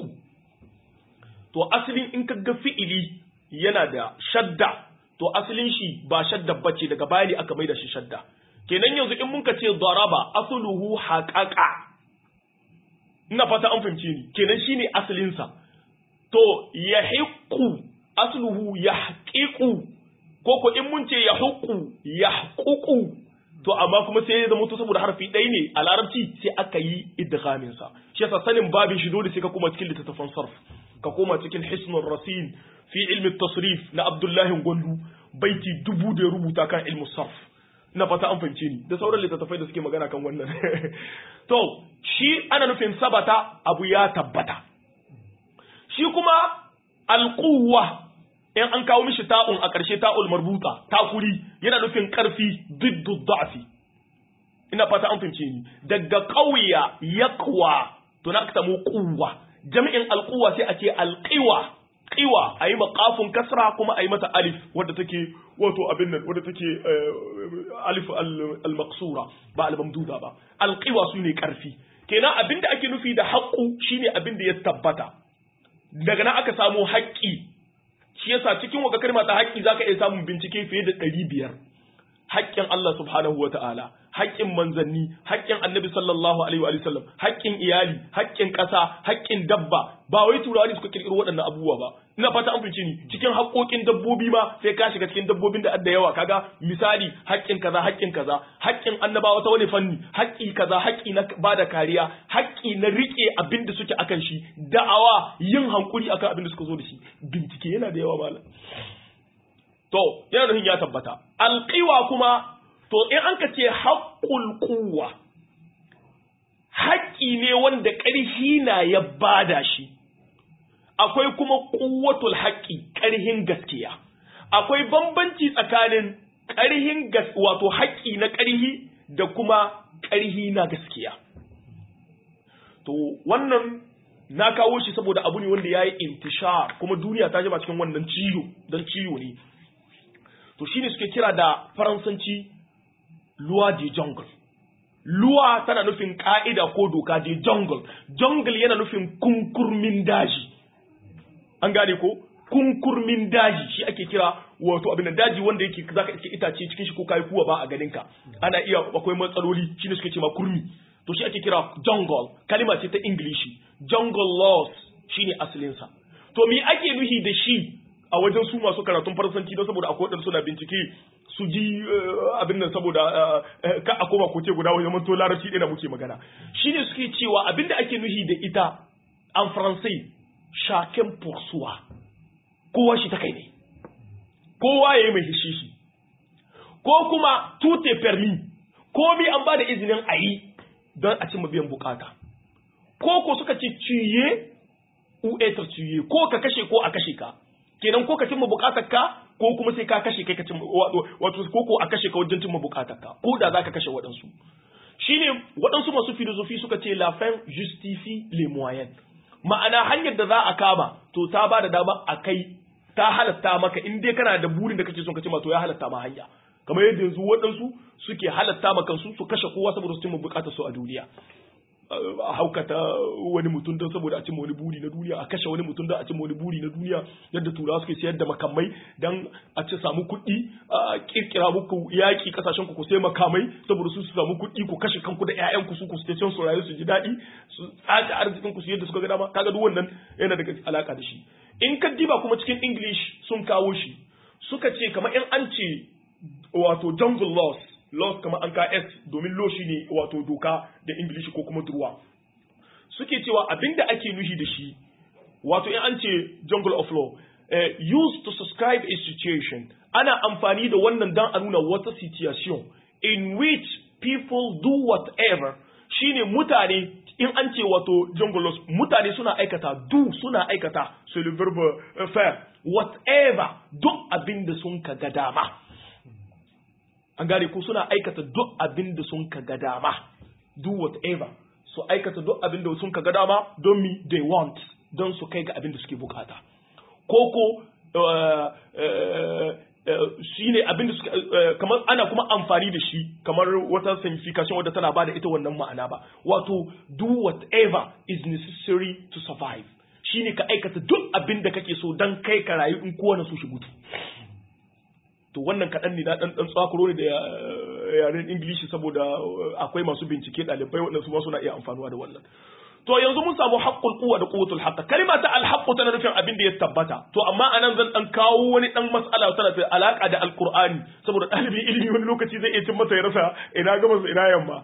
to asalin in kaga fi'ili yana da shadda to asalin shi ba shadda bace daga bayani aka maida shi shadda kenan yanzu in mun ka ce daraba asluhu haqaqa ina fata an fahimce ni kenan shine asalin sa to ya hiƙu asluhu ya haƙiƙu ko ko in mun ce ya huƙu ya haƙuƙu to amma kuma sai ya zama to saboda harfi ɗaya ne a larabci sai aka yi idghamin sa shi yasa sanin babin shi dole sai ka koma cikin littattafan sarf ka koma cikin hisnul rasin fi ilmi tasrif na abdullahi gwandu baiti dubu da ya rubuta kan ilmu sarf na fata an fahimce ni da sauran littattafai da suke magana kan wannan to shi ana nufin sabata abu ya tabbata shi kuma alquwa in an kawo mishi ta'un a ƙarshe ta'ul marbuta takuri yana nufin ƙarfi diddu da'fi ina fata an fahimce ni daga ƙauya yaqwa to na samu quwwa jami'in alquwa sai a ce alqiwa qiwa ayi maqafun kasra kuma ayi mata alif wadda take wato abin nan wadda take alif al-maqsura ba al-mamduda ba alqiwa sune ƙarfi kenan abinda ake nufi da haqqu shine abinda ya tabbata daga nan aka samu haƙƙi shi yasa cikin waka kalma ta haƙƙi zaka iya samun bincike fiye da ɗari biyar haƙƙin Allah subhanahu wa ta'ala haƙƙin manzanni haƙƙin annabi sallallahu alaihi wa sallam haƙƙin iyali haƙƙin ƙasa haƙƙin dabba ba wai turawa ne suka kirkiro waɗannan abubuwa ba ina fata an fice ni cikin haƙƙoƙin dabbobi ma sai ka shiga cikin dabbobin da adda yawa kaga misali haƙƙin kaza haƙƙin kaza haƙƙin annabawa ta wani fanni haƙƙi kaza haƙƙi na bada kariya haƙƙi na riƙe abin da suke akan shi da'awa yin hankuri akan abin da suka zo da shi bincike yana da yawa malam to yana nufin ya tabbata alƙiwa kuma to in an ka ce haƙƙul kuwa haƙƙi ne wanda ƙarfi na ya bada shi akwai kuma kuwatul haƙƙi ƙarhin gaskiya akwai bambanci tsakanin ƙarhin wato haƙƙi na ƙarhi da kuma ƙarhi na gaskiya to wannan na kawo shi saboda abu ne wanda ya yi intishar kuma duniya ta jima cikin wannan ciwo don ciwo ne to shine suke kira da faransanci luwa de jungle luwa tana nufin ka'ida ko doka de jungle jungle yana nufin kunkurmin daji an gane ko kunkurmin daji shi ake kira wato abin daji wanda yake zaka iske itace cikin shi ko kai kuwa ba a ganin ka ana iya akwai matsaloli shine suke cewa kurmi to shi ake kira jungle kalima ce ta ingilishi jungle laws shine asalin sa to me ake nuhi da shi a wajen su masu karatun faransanci don saboda akwai wadanda suna bincike su ji abin nan saboda ka a koma koce guda wajen manto larabci ɗaya da muke magana shine suke cewa abin da ake nuhi da ita an faransai shaken poursuwa kowa shi ta kai ne kowa ya yi mai hishishi ko kuma tute permis komi an ba da izinin a yi don a cimma biyan bukata ko ko suka ce ciye uetar ciye ko ka kashe ko a kashe ka kenan ko ka cimma bukatar ka ko kuma sai ka kashe kai ka cimma wato ko ko a kashe ka wajen cimma bukatar ka ko da zaka kashe waɗansu shine waɗansu masu filosofi suka ce la fin justifie les moyens ma'ana hanyar da za a kama to ta ba da dama a kai ta halatta maka in dai kana da burin da kake son ka cimma to ya halatta ma hanya kamar yadda yanzu waɗansu suke halatta ma kansu su kashe kowa saboda su cimma bukatar su a duniya a haukata wani mutum don saboda a cimma wani buri na duniya a kashe wani mutum don a cimma wani buri na duniya yadda turawa suke sayar da makamai don a ci samu kuɗi a kirkira muku yaƙi ƙasashen ku ku sai makamai saboda su su samu kuɗi ku kashe kanku da ƴaƴanku su ku can su rayu su ji daɗi su tsaci arzikin ku su yadda suka ga dama kaga duk wannan yana daga alaka da shi in ka diba kuma cikin English sun kawo shi suka ce kamar in an ce wato jungle laws laws kamar an ka S domin law shine wato doka da English ko kuma durwa suke cewa abinda ake nuhi da shi wato in an ce jungle of law uh, used to subscribe a situation ana amfani da wannan dan a nuna wata situation in which people do whatever shine mutane in an ce wato jungle laws mutane suna aikata do suna aikata c'est le verbe faire whatever duk abinda sun ka ga dama an gane ko suna aikata duk abin da sun ka ga dama do whatever su aikata duk abin da sun ka ga dama don me they want don su kai ga abin da suke bukata ko ko shi ne abin da suke kamar ana kuma amfani da shi kamar wata signification wadda tana bada ita wannan ma'ana ba wato do whatever is necessary to survive shine ka aikata duk abin da kake so don kai ka rayu in kowane so shi mutu to wannan kaɗan ne na ɗan ɗan tsakuro ne da yaren ingilishi saboda akwai masu bincike ɗalibai waɗanda su ma suna iya amfanuwa da wannan to yanzu mun samu haqqul quwwa da quwwatul haqq kalma ta al-haqqu tana nufin abin da ya tabbata to amma anan zan dan kawo wani dan mas'ala tana da alaka da alqur'ani saboda dalibin ilimi wani lokaci zai iya cin masa ya rasa ina gaba ina yamma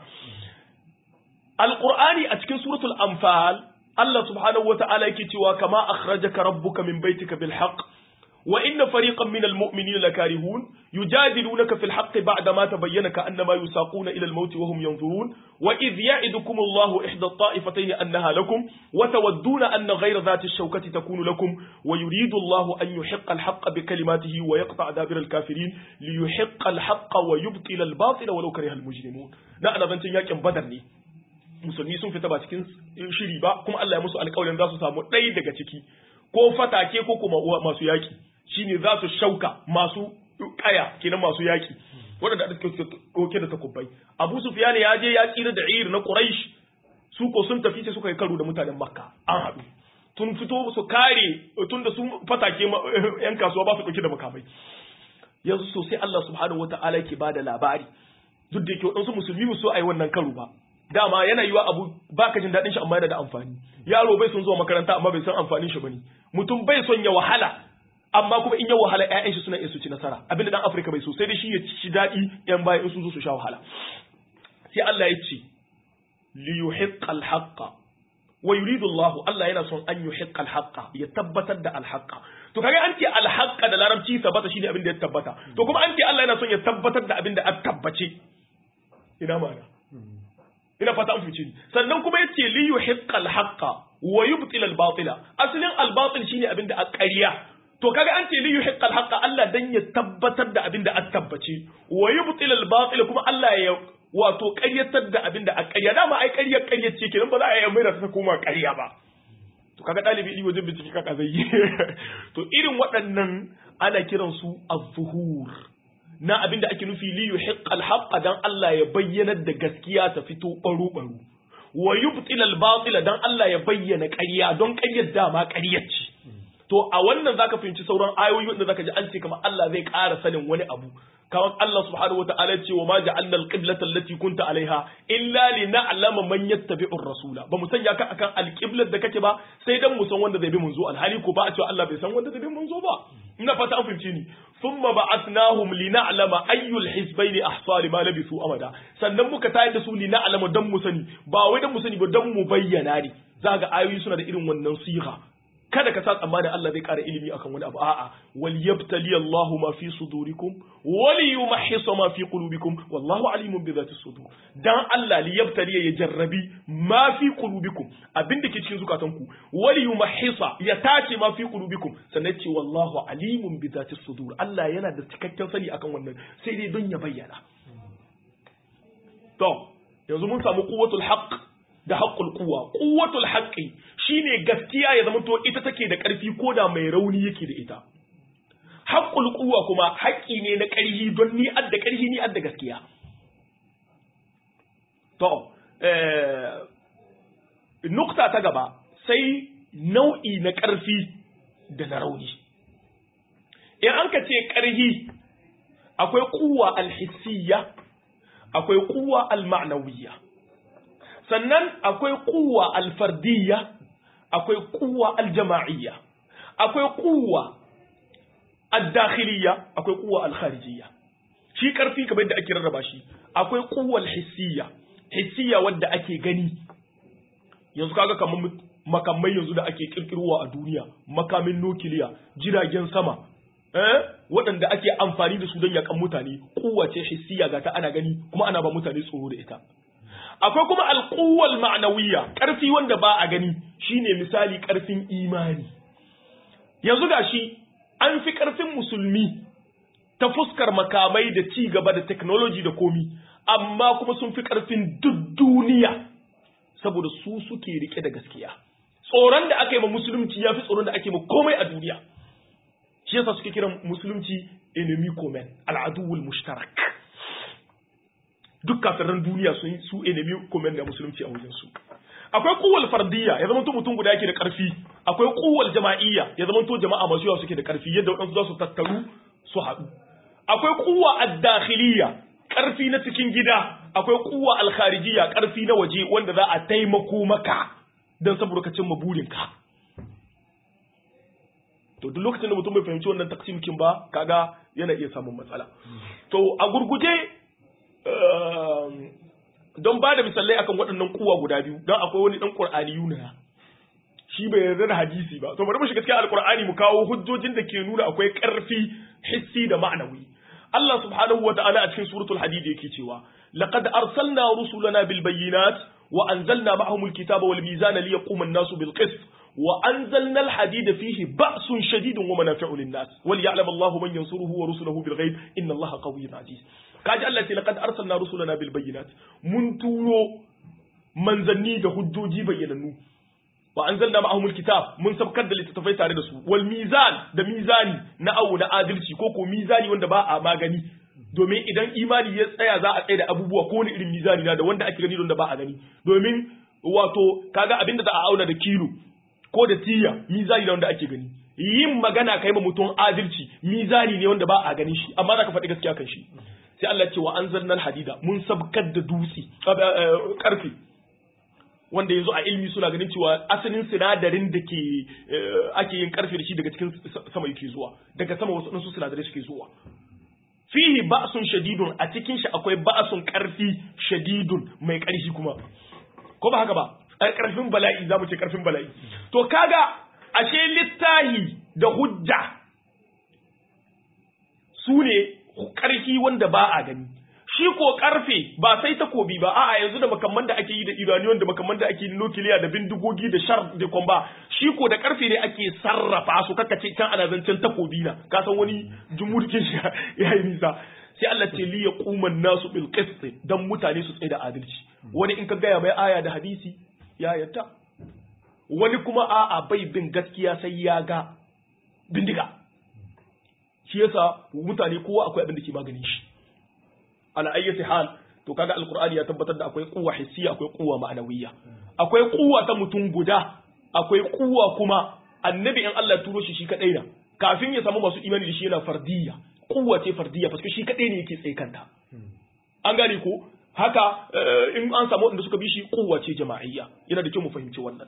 alqur'ani a cikin suratul anfal Allah subhanahu wata'ala yake cewa kama akhrajaka rabbuka min baitika bil haqq وإن فريقا من المؤمنين لكارهون يجادلونك في الحق بعدما تبين كأنما يساقون إلى الموت وهم ينظرون وإذ يعدكم الله إحدى الطائفتين أنها لكم وتودون أن غير ذات الشوكة تكون لكم ويريد الله أن يحق الحق بكلماته ويقطع دابر الكافرين ليحق الحق ويبطل الباطل ولو كره المجرمون لا أنا بنتين ياكم بدرني musulmi sun fita ba cikin shiri ba kuma Allah ya musu alƙawarin za su samu ɗaya daga ciki ko fatake ko kuma masu yaƙi shine za su shauka masu kaya kenan masu yaki waɗanda da suke ɗauke da takubbai abu sufyan ya je ya tsira da ir na quraish su ko sun tafi sai suka yi karo da mutanen makka an haɗu tun fito su kare tun da su fatake yan kasuwa ba su ɗauke da makamai yanzu sosai Allah subhanahu wataala yake bada labari duk da yake waɗansu musulmi mu so a yi wannan karo ba dama yana yiwa abu baka jin daɗin shi amma yana da amfani yaro bai son zuwa makaranta amma bai san amfanin shi bane mutum bai son ya wahala amma kuma in ya wahala ƴaƴan shi suna iya su ci nasara abinda dan Afirka bai so sai dai shi ya ci daɗi ƴan baya in sun zo su sha wahala sai Allah ya ce li yuhiqqal haqqa wa yuridu Allah Allah yana son an yuhiqqal haqqa ya tabbatar da al haqqa to kaga an ce al haqqa da larabci tabbata shine abin da ya tabbata to kuma an ce Allah yana son ya tabbatar da abin da aka tabbace ina ma'ana ina fata an fice ni sannan kuma yace li yuhiqqal haqqa wa yubtil al batila asalin al batil shine abin da a ƙarya to kaga an ce li yuhiqqal haqqa Allah dan ya tabbatar da abin da aka tabbace wa yubtil al batil kuma Allah ya wato ƙaryatar da abin da a ƙarya dama ai ƙarya ƙarya ce kenan ba za a yi mai ta koma ƙarya ba to kaga ɗalibi ili wajen bincike kaka zai yi to irin waɗannan ana kiransu az-zuhur na abin da ake nufi li yuhiqqal haqqa dan Allah ya bayyana da gaskiya ta fito baro baro wa yubtil al batila dan Allah ya bayyana ƙarya don ƙaryar dama ƙaryar ce to a wannan zaka fahimci sauran ayoyi wanda zaka ji an ce kamar Allah zai ƙara sanin wani abu kamar Allah subhanahu wa ta'ala ce wa ma ja'alna al-qiblata allati kunta alaiha illa li na'lama man yattabi'u ar-rasula ba mu sanya ka akan al-qiblat da kake ba sai dan mu san wanda zai bi munzo alhali ko ba a cewa Allah bai san wanda zai bi munzo ba ina fata an fahimce ni thumma ba'athnahum li na'lama ayyul hizbayni ahsa lima labisu amada sannan muka tayar da su li na'lama dan mu sani ba wai dan mu sani ba dan mu bayyana ne zaga ayoyi suna da irin wannan siha kada ka sa tsammanin Allah zai ƙara ilimi akan wani abu a'a wal yabtali Allahu ma fi sudurikum wal yumahhisa ma fi qulubikum wallahu alimun bi zati sudur dan Allah li yabtali ya jarrabi ma fi qulubikum abinda ke cikin zukatanku wal yumahhisa ya tace ma fi qulubikum sannan ce wallahu alimun bi zati sudur Allah yana da cikakken sani akan wannan sai dai don ya bayyana to yanzu mun samu quwwatul haqq da haƙƙul kuwa ƙuwatul haƙƙi shine gaskiya ya zama to ita take da ƙarfi ko da mai rauni yake da ita haƙƙul kuwa kuma haƙƙi ne na ƙarfi don ni adda ƙarfi ni adda gaskiya to nukta ta gaba sai nau'i na ƙarfi da na rauni in an ka ce ƙarfi akwai kuwa alhissiyya akwai kuwa alma'nawiyya sannan akwai kuwa alfardiyya akwai kuwa aljama'iyya akwai kuwa addakhiliyya akwai kuwa alkharijiyya shi karfi kamar da ake rarraba shi akwai kuwa alhissiyya hissiyya wadda ake gani yanzu kaga kamar makamai yanzu da ake kirkirowa a duniya makamin nukiliya jiragen sama eh waɗanda ake amfani da su don yakan mutane kowace hissiyya ga ta ana gani kuma ana ba mutane tsoro da ita akwai kuma alƙuwal ma'anawiyya ƙarfi wanda ba a gani shine misali ƙarfin imani yanzu gashi an fi ƙarfin musulmi ta fuskar makamai da ci gaba da technology da komi amma kuma sun fi ƙarfin duk duniya saboda su suke rike da gaskiya tsoron da aka yi ma musulunci ya fi tsoron da ake ma komai a duniya shi yasa suke kiran musulunci enemy common al'aduwul mushtarak duk kafiran duniya sun su enemy comment da musulunci a wajen su akwai kuwal fardiyya ya zama to mutum guda yake da karfi akwai kuwal jama'iyya ya zama to jama'a masu yawa suke da karfi yadda wadansu za su tattaru su haɗu akwai kuwa ad-dakhiliyya karfi na cikin gida akwai kuwa al-kharijiyya karfi na waje wanda za a taimako maka dan saboda ka cimma burinka to duk lokacin da mutum bai fahimci wannan taksimkin ba kaga yana iya samun matsala to a gurguje don ba da misalai akan waɗannan kuwa guda biyu don akwai wani ɗan ƙur'ani yuna shi bai yarda da hadisi ba to bari mu shiga cikin alƙur'ani mu kawo hujjojin da ke nuna akwai ƙarfi hissi da ma'anawi Allah subhanahu wa ta'ala a cikin suratul hadid yake cewa laqad arsalna rusulana bil bayyinat wa anzalna ma'ahum al kitaba wal mizana liyaquma an-nasu bil qist wa anzalna al hadida fihi ba'sun shadidun wa manafi'u lin nas wal ya'lam Allahu man yansuruhu wa rusuluhu bil ghaib inna Allaha qawiyyun aziz kaji Allah ce laqad arsalna rusulana bil bayyinat mun turo manzanni da hujjoji bayyanannu wa anzalna ma'ahum alkitab mun sabkar da littattafai tare da su wal mizan da mizani na awu na adalci ko ko mizani wanda ba a magani domin idan imani ya tsaya za a tsaya da abubuwa ko wani irin mizani na da wanda ake gani da ba a gani domin wato kaga abinda za a auna da kilo ko da tiya mizani na wanda ake gani yin magana kai ma mutum adalci mizani ne wanda ba a ganin shi amma za ka faɗi gaskiya kan shi sai Allah ce wa anzalna hadida mun sabkar da dutse karfe wanda yanzu a ilmi suna ganin cewa asalin sinadarin da ke ake yin karfe da shi daga cikin sama yake zuwa daga sama wasu ɗansu sinadarai suke zuwa fihi ba'sun shadidun a cikin shi akwai ba'sun karfi shadidun mai karfi kuma ko ba haka ba karfin bala'i zamu ce karfin bala'i to kaga ashe littahi da hujja su ne karfi wanda ba a gani shi ko karfe ba sai takobi ba a'a yanzu da makamman da ake yi da iraniyon da makamman da ake yi nukiliya da bindigogi da shar da kwamba shi ko da karfe ne ake sarrafa su kaka ce can ana zancen takobi na ka san wani jumurkin shi ya yi nisa sai Allah ce li yaquman nasu bil qist dan mutane su tsaye da adalci wani in ka gaya mai aya da hadisi ya yadda wani kuma a'a bai bin gaskiya sai ya ga bindiga shi yasa mutane kowa akwai abin da ke maganin shi ala ayyati hal to kaga alqur'ani ya tabbatar da akwai quwwa hissiya akwai quwwa ma'anawiyya akwai quwwa ta mutum guda akwai quwwa kuma annabi in Allah ya turo shi shi kadai na kafin ya samu masu imani da shi yana fardiyya quwwa ce fardiyya parce shi kadai ne yake tsaye kanta an gane ko haka in an samu wanda suka bi shi quwwa ce jama'iyya yana da kyau mu fahimci wannan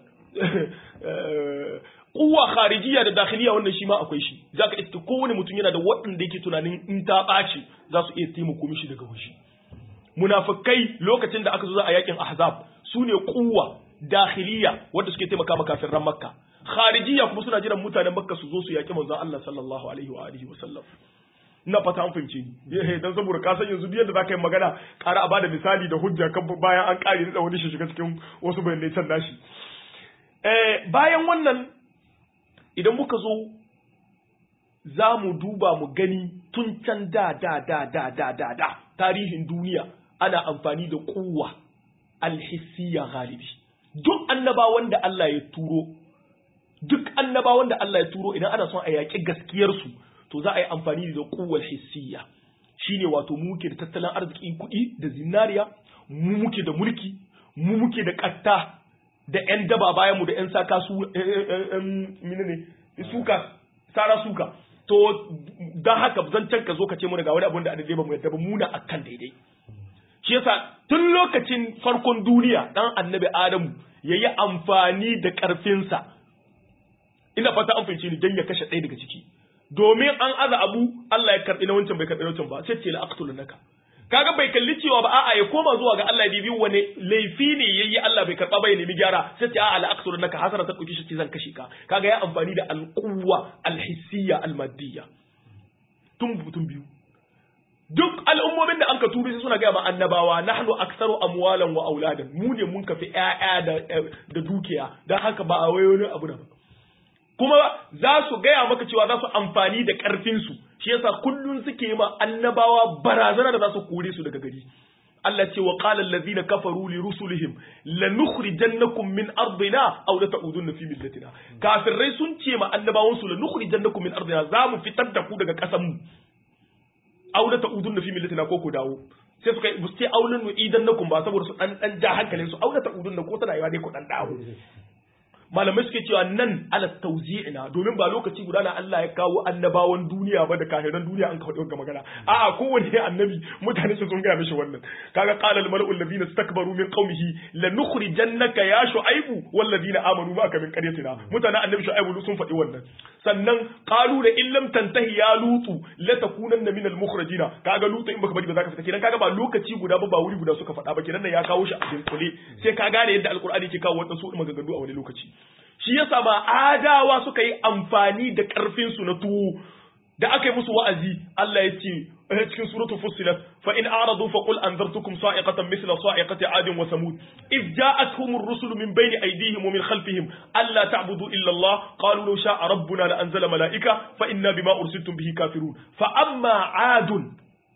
kuwa kharijiyya da dakhiliya wannan shi ma akwai shi zaka iska kowane mutum yana da waɗanda yake tunanin in ta ɓaci za su iya taimako mishi daga waje munafikai lokacin da aka zo za a yakin ahzab su ne kuwa dakhiliya wanda suke taimaka maka kafin ran makka kharijiyya kuma suna jiran mutanen makka su zo su yaki manzon Allah sallallahu alaihi wa alihi wa sallam ina fata an fahimce ni eh dan saboda ka san yanzu yadda zaka yi magana ƙara a bada misali da hujja kan bayan an ƙare da wani shi shiga cikin wasu bayanai can nashi eh bayan wannan idan muka zo za mu duba mu gani tun can da da da da da da da tarihin duniya ana amfani da kuwa alhissiya galibi duk annabawan da Allah ya turo duk annabawan da Allah ya turo idan ana son a yaƙi gaskiyarsu to za a yi amfani da kuwar hissiya shine wato mu muke da tattalin arzikin kuɗi da zinariya mu muke da mulki mu muke da ƙatta da 'yan daba bayan mu da 'yan saka su ne suka sara suka to don haka zancen ka zo ka ce mu daga wani abin da adadai ba mu yadda ba muna akan daidai shi yasa tun lokacin farkon duniya dan annabi adamu ya yi amfani da ƙarfinsa ina fata an fahimci ni don ya kashe ɗaya daga ciki domin an aza abu Allah ya karɓi na wancan bai karɓi na wancan ba sai ce la aqtulunaka kaga bai kalli cewa ba a'a ya koma zuwa ga Allah bibi wani laifi ne yayi Allah bai karba bai nemi gyara sai ce a'a al'aqsur naka hasara ta dauki shi zan kashe ka kaga ya amfani da alquwa alhissiyya almadiyya tun tun biyu duk al'ummomin da anka turi suna ga ma annabawa nahnu aktsaru amwalan wa auladan mu ne mun kafi ƴaƴa da da dukiya dan haka ba a wayo ne abu da ba kuma za su gaya maka cewa za su amfani da ƙarfinsu shi yasa kullum suke ma annabawa barazana da za su kore su daga gari Allah ce wa qala allazina kafaru li rusulihim lanukhrijannakum min ardina aw la ta'udunna fi millatina kafirai sun ce ma annabawan su lanukhrijannakum min ardina za mu fitar da ku daga ƙasar mu aw la ta'udunna fi millatina ko ku dawo sai suka yi sai aulun nu idan nakum ba saboda su dan dan ja hankalin su aw la ta'udunna ko tana yawa dai ku dan dawo malamai suke cewa nan ala tawzi'ina domin ba lokaci guda na Allah ya kawo annabawan duniya ba da kahiran duniya an kawo ga magana a'a kowanne annabi mutane su sun gaya mishi wannan kaga qala al mala'u alladhina istakbaru min qaumihi lanukhrijannaka ya shu'aibu wal ladina amanu ma'aka min qaryatina mutanen annabi shu'aibu sun faɗi wannan sannan qalu da in lam tantahi ya lutu la takunanna min al mukhrajina kaga lutu in baka bari ba zaka fita kenan kaga ba lokaci guda ba ba wuri guda suka faɗa ba kenan nan ya kawo shi a dinkule sai ka gane yadda alqur'ani ke kawo wannan su maganganu a wani lokaci shi yasa ba adawa suka yi amfani da ƙarfinsu na tuwo da aka yi musu wa'azi Allah ya ce cikin suratul fussilat fa in a'radu fa qul anzartukum sa'iqatan mithla sa'iqati 'adin wa samud id ja'atuhum ar-rusul min bayni aydihim wa min khalfihim alla ta'budu illa Allah qalu law sha'a rabbuna la anzala mala'ika fa inna bima ursiltum bihi kafirun fa amma 'adun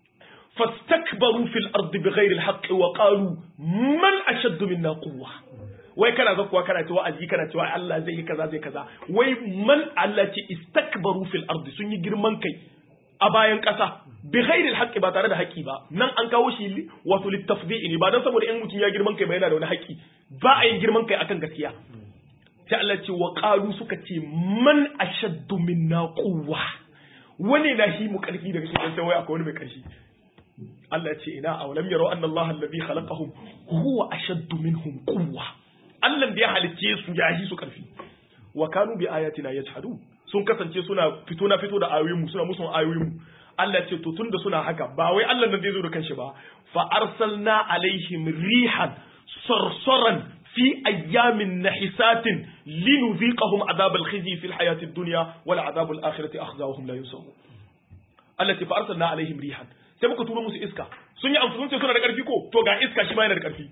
fastakbaru fil ardi bighayri al-haqqi wa qalu man ashaddu minna quwwah wai kana ga kuwa kana cewa aji kana cewa Allah zai yi kaza zai kaza wai man Allah ce istakbaru fil ardi sun yi girman kai a bayan kasa bi ghairi alhaqi ba tare da haƙi ba nan an kawo shi wato litafdi'i ne ba dan saboda in mutum ya girman kai ba yana da wani haƙi ba a yin girman kai akan gaskiya sai Allah ce wa qalu suka ce man ashaddu minna quwwa wani na shi mu karfi daga cikin sai wai akwai wani mai karfi Allah ce ina awalam yaro anna Allah alladhi khalaqahum huwa ashaddu minhum quwwa Allah da ya halicce su ya yi su karfi wa kanu bi ayatina yajhadun sun kasance suna fito na fito da ayoyin mu suna musu ayoyin mu Allah ce to tunda suna haka ba wai Allah nan zai zo da kanshi ba fa arsalna alaihim rihan sarsaran fi ayyamin nahisatin linuziqahum adhab al-khizy fi al-hayati ad-dunya wal adhab al-akhirati akhzawhum la yusawu Allah ce fa arsalna alaihim rihan sai muka turo musu iska sun yi amfani suna da karfi ko to ga iska shi ma yana da karfi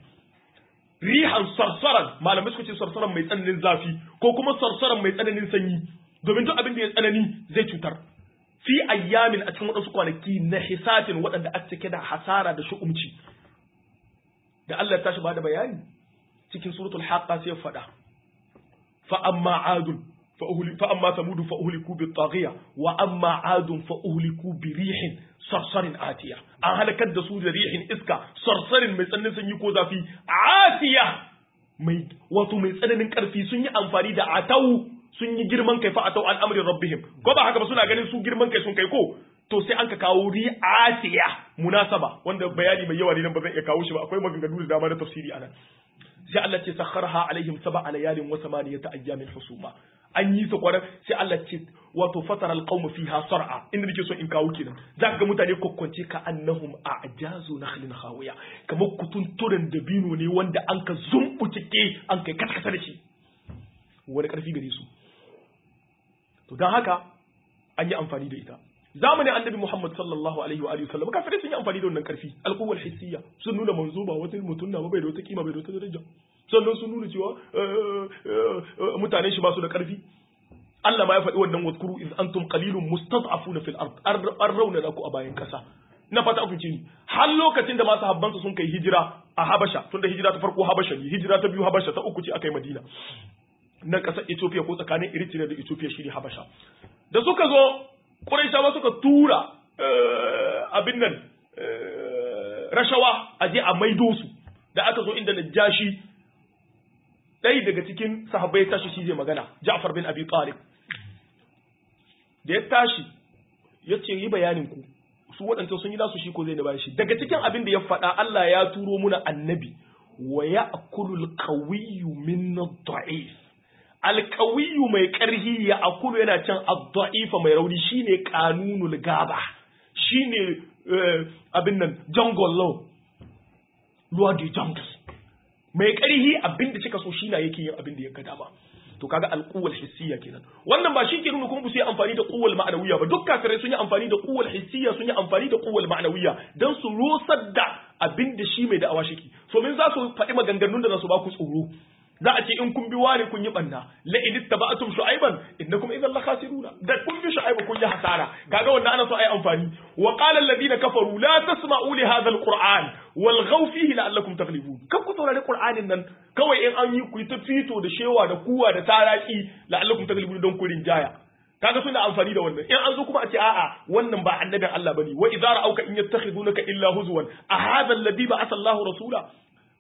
rihan sarsaran malamai suka ce sarsaran mai tsananin zafi ko kuma sarsaran mai tsananin sanyi domin duk abin da ya tsanani zai cutar fi ayyamin a cikin waɗansu kwanaki na hisatin waɗanda aka cike da hasara da shu'umci da Allah ya tashi ba da bayani cikin suratul haqqa sai ya faɗa fa amma adun fa uhli fa amma samudu fa uhliku bi taghiya wa amma adun fa uhliku bi rihin sarsarin atiya an halakar da su da rihin iska sarsarin mai tsananin sanyi ko zafi atiya mai wato mai tsananin karfi sun yi amfani da atau sun yi girman kai fa atau an amrin rabbihim ko ba haka ba suna ganin su girman kai sun kai ko to sai an ka kawo ri'atiya munasaba wanda bayani mai yawa ne nan ba zan iya kawo shi ba akwai maganganu da dama na tafsiri anan sai Allah ce sakharha alaihim sab'a layalin wa samaniyata ayyamin husuma an yi su kwarar sai Allah ce wato fatara alqawm fiha sar'a inda nake so in kawo kenan zaka ga mutane kokkonce ka annahum a'jazu nakhlin khawiya kamar kutunturen dabino ne wanda an ka zumbucike an kai katkata da shi wani karfi gare su to dan haka an yi amfani da ita zamanin annabi Muhammad sallallahu alaihi wa alihi wasallam kafirai sun yi amfani da wannan karfi alquwwal hissiyya sun nuna manzo ba wata mutum na ba bai da wata kima bai da wata daraja sannan sun nuna cewa mutanen shi ba su da karfi Allah ma ya faɗi wannan wadkuru iz antum qalilun mustad'afuna fil ard an rauna ku a bayan kasa na fata ku ni har lokacin da masu habbansu sun kai hijira a Habasha tunda hijira ta farko Habasha ne hijira ta biyu Habasha ta uku ce akai Madina na ƙasar Ethiopia ko tsakanin Eritrea da Ethiopia shine Habasha da suka zo Qurayshawa suka tura abin nan rashawa a je a maido su da aka zo inda Najashi ɗaya daga cikin sahabbai ya tashi shi zai magana Ja'far bin Abi Talib da ya tashi ya ce yi bayanin ku su waɗanda sun yi nasu shi ko zai da shi daga cikin abin da ya faɗa Allah ya turo muna annabi wa ya'kulul qawiyyu min ad-da'if alkawiyu mai ƙarhi ya akulu yana can adda'ifa mai rauni shine kanunul gaba shine abin nan jungle law law de jungle mai ƙarhi abin da kika so shi na yake yin abin da ya ga dama to kaga alquwwal hissiyya kenan wannan ba shi ke nuna kuma su yi amfani da quwwal ma'anawiyya ba duk kafirai sun yi amfani da quwwal hissiyya sun yi amfani da quwwal ma'anawiyya dan su rusar da abin da shi mai da'awa shiki so min za su faɗi maganganun da za su ba ku tsoro za a ce in kun bi wani kun yi banna la in ittaba'tum shu'ayban innakum idhan la khasiruna da kun bi shu'ayba kun yi hasara kaga wannan ana so ai amfani wa qala alladhina kafaru la tasma'u li hadha alquran wal ghaw fihi la'allakum taghlibun kan ku saurari qur'anin nan kawai in an yi ku ta fito da shewa da kuwa da taraki la'allakum taghlibun don ku rinjaya kaga suna amfani da wannan in an zo kuma a ce a'a wannan ba annabin Allah bane wa idza ra'auka in yattakhidunaka illa huzwan a hadha alladhi ba'atha Allahu rasula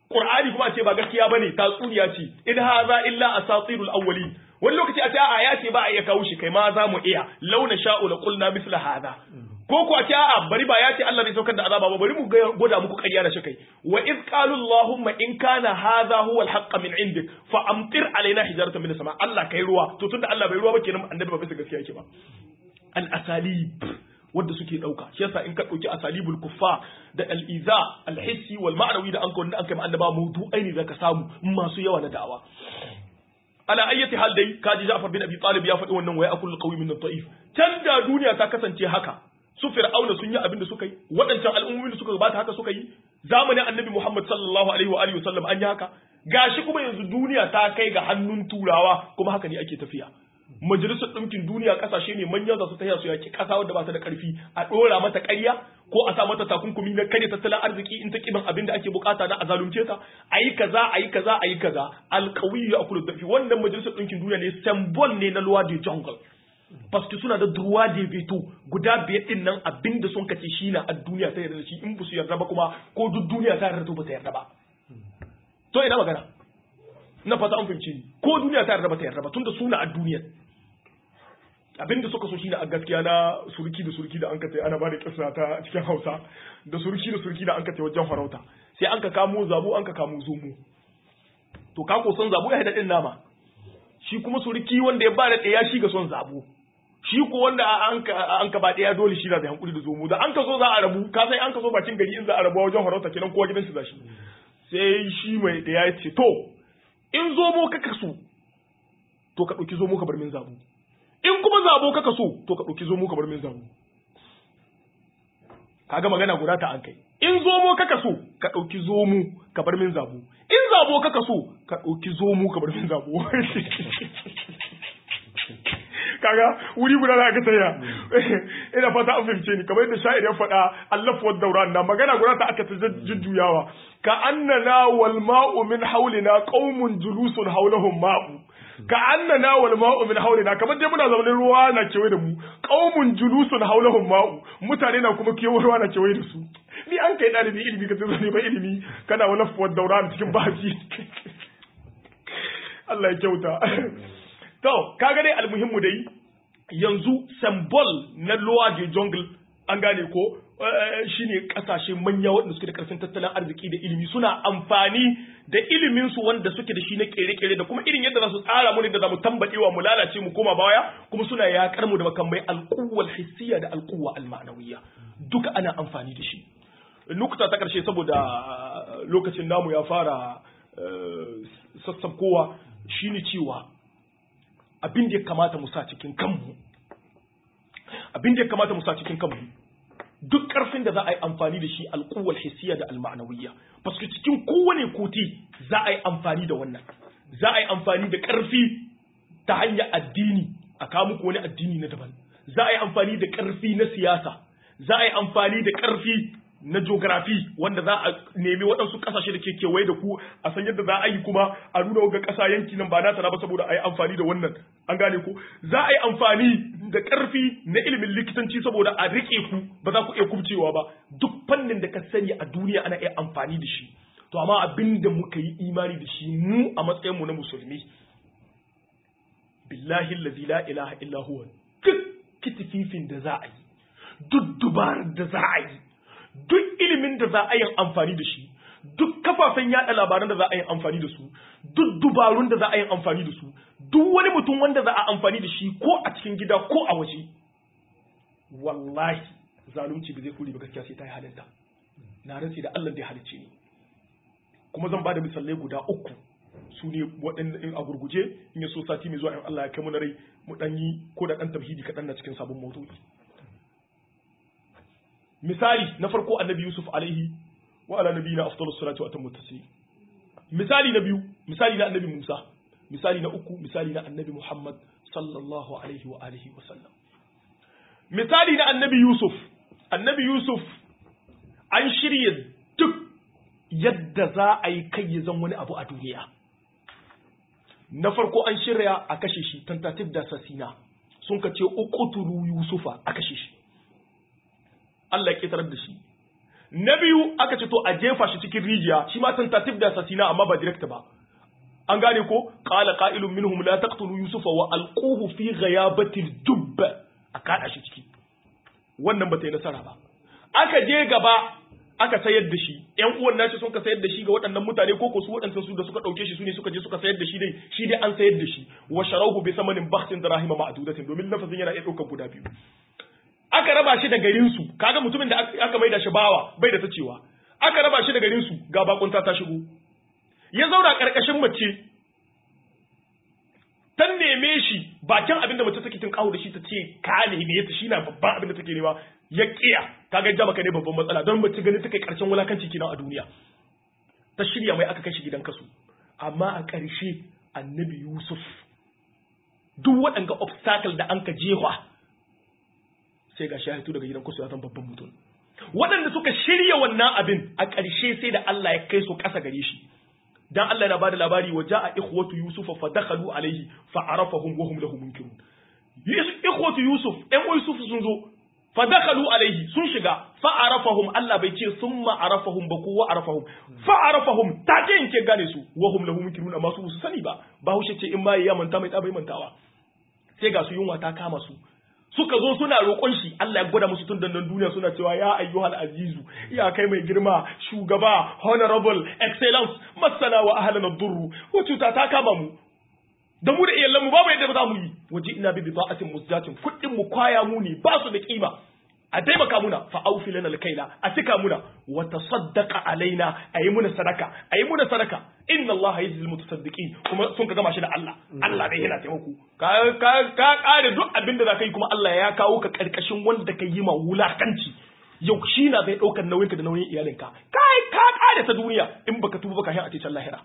Qur'ani kuma a ce ba gaskiya bane tatsuniya ce in hadha illa asatirul awwalin wani lokaci a ce a ya ce ba a iya kawo shi kai ma za mu iya launa sha'u la qulna misla hadha ko ko a ce a bari ba ya ce Allah zai saukar da azaba ba bari mu gwada muku ƙarya da shi kai wa iz qalu allahumma in kana hadha huwa al min indik fa amtir alaina hijaratan min sama Allah kai ruwa to tunda Allah bai ruwa ba kenan annabi ba bisa gaskiya yake ba al asalib wanda suke dauka shi yasa in ka dauki asalibul kuffa da al iza al hissi wal ma'nawi da an ka wanda an kai annaba mawdu'ai ne zaka samu masu yawa na da'awa ala ayyati hal dai kaji Ja'far bin Abi Talib ya faɗi wannan waya akul qawi min ad-da'if can da duniya ta kasance haka su fir'auna sun yi abin da suka yi waɗancan al'ummomin da suka gabata haka suka yi zamanin annabi Muhammad sallallahu alaihi wa alihi wasallam an yi haka gashi kuma yanzu duniya ta kai ga hannun turawa kuma haka ne ake tafiya majalisar ɗinkin duniya ƙasashe ne manya za su taya su yaki ƙasa wadda ba ta da ƙarfi a ɗora mata ƙarya ko a sa mata takunkumi na karya tattalin arziki in ta kiban abin da ake bukata na a zalunce ta a yi kaza a yi kaza a yi kaza alƙawiyu a kula dafi wannan majalisar ɗinkin duniya ne symbol ne na luwa de jungle paske suna da droit de veto guda biyar ɗin nan abin da sun kace shi na a duniya ta yarda da shi in ba su yarda ba kuma ko duk duniya ta yarda ba ta yarda ba to ina magana na fata an fahimci ni ko duniya ta yarda ba ta yarda ba tunda suna a duniyar abinda suka so shine a gaskiya na surki da surki da an ka ana ba da kissa ta cikin Hausa da surki da surki da an ka wajen farauta sai an ka kamo zabo an ka kamo zomo to ka ko son zabo ya haɗa din nama shi kuma surki wanda ya ba da ɗaya shi ga son zabo shi ko wanda an ka an ka ba ɗaya dole shi na da hankuli da zomo da an ka so za a rabu ka sai an ka so bakin gari in za a rabu wajen farauta kenan kowa gidan shi za shi sai shi mai ɗaya ya ce to in zomo ka kaso to ka ɗauki zomo ka bar min zabo in kuma zabo kaka so to ka ɗauki zomo ka bar min zabo kaga magana guda ta an kai in zomo kaka so ka ɗauki zomo ka bar min zabo in zabo kaka so ka ɗauki zomo ka bar min zabo kaga wuri guda za ka tsaya ina fata an fahimce ni kamar yadda sha'ir ya faɗa Allah wa dauran na magana guda ta aka ta jujjuyawa ka annana wal ma'u min haulina qaumun julusun haulahum ma'u ka annana wal ma'u min haulina kamar dai muna zamanin ruwa na kewaye da mu qaumun julusun haulahum ma'u mutane na kuma kewaye ruwa na kewaye da su ni an kai dalibi ilimi ka tsoro ne ba ilimi kana wala fuwar daura cikin baji Allah ya kyauta to kaga dai almuhimmu dai yanzu symbol na lower de jungle an gane ko shine kasashe manya waɗanda suke da karfin tattalin arziki da ilimi suna amfani da ilimin su wanda suke da shi na kere-kere da kuma irin yadda za su tsara mu ne da za mu tambadewa mu lalace mu koma baya kuma suna yakar mu da makamai alquwwal hissiya da alquwwa almanawiyya duka ana amfani da shi nukta ta karshe saboda lokacin namu ya fara sassabkowa shine cewa abin da ya kamata mu sa cikin kanmu abin da ya kamata mu sa cikin kanmu duk ƙarfin da za a yi amfani da shi alƙuwal hissiya da alma'anawiyya paske cikin kowane koti za a yi amfani da wannan za a yi amfani da ƙarfi ta hanyar addini a kawo muku wani addini na daban za a yi amfani da ƙarfi na siyasa za a yi amfani da ƙarfi na geography wanda za a nemi waɗansu ƙasashe da ke kewaye da ku a san yadda za a yi kuma a nuna ga ƙasa yanki nan ba nata ba saboda a yi amfani da wannan an gane ku za a yi amfani da ƙarfi na ilimin likitanci saboda a riƙe ku ba za ku iya kubcewa ba duk fannin da ka sani a duniya ana iya amfani da shi to amma abin da muka yi imani da shi mu a matsayinmu na musulmi billahi allazi la ilaha illa huwa duk kitififin da za a yi duk dubarar da za a yi duk ilimin da za a yi amfani da shi duk kafafen yada labaran da za a yi amfani da su duk dubarun da za a yi amfani da su duk wani mutum wanda za a amfani da shi ko a cikin gida ko a waje wallahi zalunci ba zai kuri ba gaskiya sai ta yi halinta na rantsi da Allah da ya halicce ni kuma zan bada misalai guda uku su ne waɗanda in a gurguje in ya so sati mai zuwa in Allah ya kai mu na rai mu dan yi ko da dan tauhidi kaɗan na cikin sabon maudu'i misali na farko annabi Yusuf alaihi wa ala nabiyina afdalus salatu wa atammu taslim misali na biyu misali na annabi Musa misali na uku misali na annabi Muhammad sallallahu alaihi wa alihi wa sallam misali na annabi Yusuf annabi Yusuf an shirya duk yadda za a yi kai ya zan wani abu a duniya na farko an shirya a kashe shi tentative da sasina sun ka ce uqtulu yusufa a kashe shi Allah ya ƙetarar da shi na biyu aka ce to a jefa shi cikin rijiya shi ma tentative da assassina amma ba direct ba an gane ko qala qa'ilun minhum la taqtulu yusufa wa alquhu fi ghayabati al-jubb a kada shi ciki wannan ba ta yi nasara ba aka je gaba aka sayar da shi ƴan uwan nashi sun ka sayar da shi ga waɗannan mutane ko ko su waɗannan su da suka ɗauke shi su ne suka je suka sayar da shi dai shi dai an sayar da shi wa sharahu bi samanin bakhsin dirahima ma'dudatin domin lafazin yana iya ɗaukar guda biyu aka raba shi da garin su kaga mutumin da aka maida shi bawa bai da ta cewa aka raba shi da garin su ga bakunta ta shigo ya zauna karkashin mace ta neme shi bakin abinda mace take tun kawo da shi ta ce ka neme ta shi na babban abinda take nema ya kiya kaga ja maka ne babban matsala don mace gani take karshen wulakanci kenan a duniya ta shirya mai aka kai shi gidan kasu amma a ƙarshe annabi yusuf duk waɗanga obstacle da an ka jehwa sai ga shahitu daga gidan kasu ya zan babban mutum waɗanda suka shirya wannan abin a ƙarshe sai da Allah ya kai su ƙasa gare shi dan Allah yana bada labari wa ja'a ikhwatu yusufa fa dakhalu alayhi fa arafahum wa hum lahu munkirun ikhwatu yusuf ɗan yusuf sun zo fa dakhalu alayhi sun shiga fa arafahum Allah bai ce summa arafahum ba kowa arafahum fa arafahum take yanke gane su wa hum lahu munkirun amma su su sani ba ba haushe ce in ma ya manta mai bai mantawa sai ga su yunwa ta kama su suka zo suna roƙon shi Allah ya gwada musu tun dandan duniya suna cewa ya ayyuhal azizu ya kai mai girma shugaba honorable excellence masana wa ahlan ad-durr ko cuta ta kama mu da mu da iyalan mu babu yadda za mu yi waje ina bi bida'atin musjatin kuɗin mu kwaya mu ne ba su da kima a taimaka muna fa aufi lana alkaila a cika muna wa tasaddaqa alaina ayi muna sadaka ayi muna sadaka inna allaha yajzil mutasaddiqin kuma sun ka gama shi da Allah Allah dai yana taimako ka ka ka kare duk abinda za ka yi kuma Allah ya kawo ka karkashin wanda ka yi ma wulakanci yau shi na zai daukar nauyin ka da nauyin iyalinka kai ka kare ta duniya in baka tuba baka hin a cikin lahira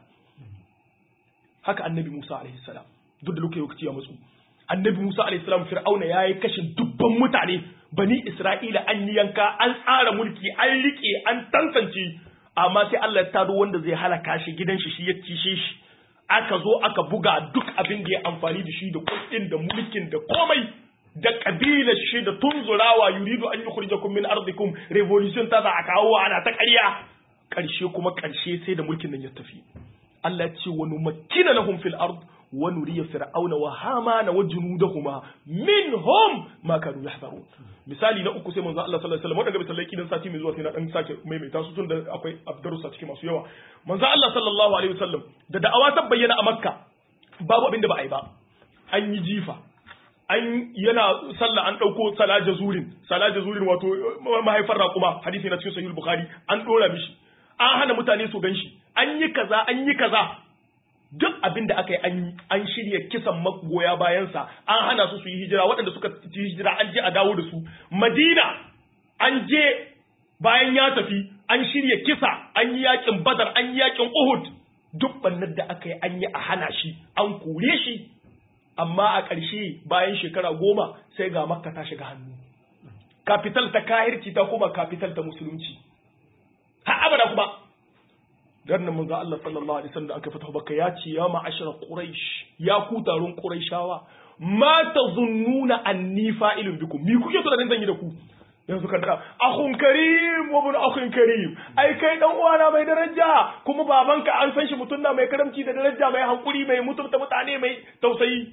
haka annabi Musa alaihi salam duk da lokaci ya matsu annabi Musa alaihi salam fir'auna yayi kashin dubban mutane bani Isra'ila an yi yanka an tsara mulki an rike an tantance amma sai Allah ya tado wanda zai halaka shi gidan shi shi ya cishe shi aka zo aka buga duk abin da ya amfani da shi da kuɗin da mulkin da komai da kabilar shi da tunzurawa yuridu an yukhrijakum min ardikum revolution ta za a kawo ana ta ƙarya ƙarshe kuma ƙarshe sai da mulkin nan ya tafi Allah ya ce wa numakkina lahum fil ard wa nuriya fir'auna wa hamana wa junudahuma minhum ma kanu yahzarun misali na uku sai manzo Allah sallallahu alaihi wasallam wadanda misalai kidan sati mai zuwa sai na dan sake maimaita su tun da akwai abdarusa cikin masu yawa manzo Allah sallallahu alaihi wasallam da da'awa ta bayyana a Makka babu abin da ba a yi ba an yi jifa an yana sallah an dauko salaja zurin salaja zurin wato mahaifar raƙuma hadisi na cikin sahih bukhari an dora mishi an hana mutane su ganshi an yi kaza an yi kaza duk abin da aka yi an yi an shirya kisan magoya bayansa an hana su su yi hijira waɗanda suka yi hijira an je a dawo da su madina an je bayan ya tafi an shirya kisa an yi yakin badar an yi yakin uhud duk bannar da aka yi an yi a hana shi an kore shi amma a ƙarshe bayan shekara goma sai ga makka ta shiga hannu kafital ta kahirci ta kuma kafital ta musulunci har abada kuma dan nan manzo Allah sallallahu alaihi wasallam da aka fita baka ya ce ya ma'ashara quraish ya ku taron quraishawa ma tazunnuna anni fa'ilun bikum mi kuke tunanin zan yi da ku yanzu kan da akhun karim wa ibn akhun karim ai kai dan uwana mai daraja kuma babanka an san shi mutum na mai karamci da daraja mai hankuri mai mutunta mutane mai tausayi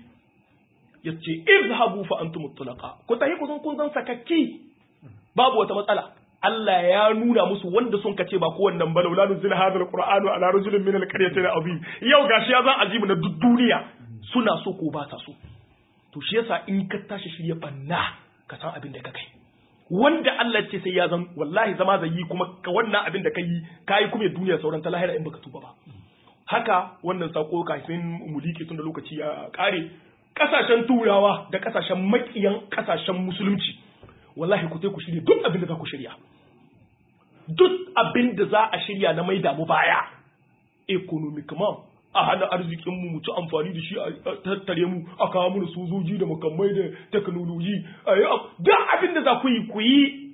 yace izhabu fa antum mutlaqa ku tahi ku kun zan sakakki babu wata matsala Allah ya nuna musu wanda sun kace ba kowannan ba laula nuzila hadal qur'anu ala rajulin min alqaryatayn azim yau gashi ya zan azimu na duk duniya suna so ko ba ta so to shi yasa in ka tashi shirye banna ka san abin da ka kai wanda Allah ce sai ya zan wallahi zama zai yi kuma ka wannan abin da kai kai kuma duniya sauran ta lahira in baka tuba ba haka wannan sako kafin mu liƙe tun da lokaci ya kare kasashen turawa da kasashen makiyan kasashen musulunci wallahi ku ku shirya duk abin da za ku shirya duk abin da za a shirya na mai damu baya economic man a hana arzikin mu mu ci amfani da shi a tattare mu a kawo mu sojoji da makamai da teknoloji duk abin da za ku yi ku yi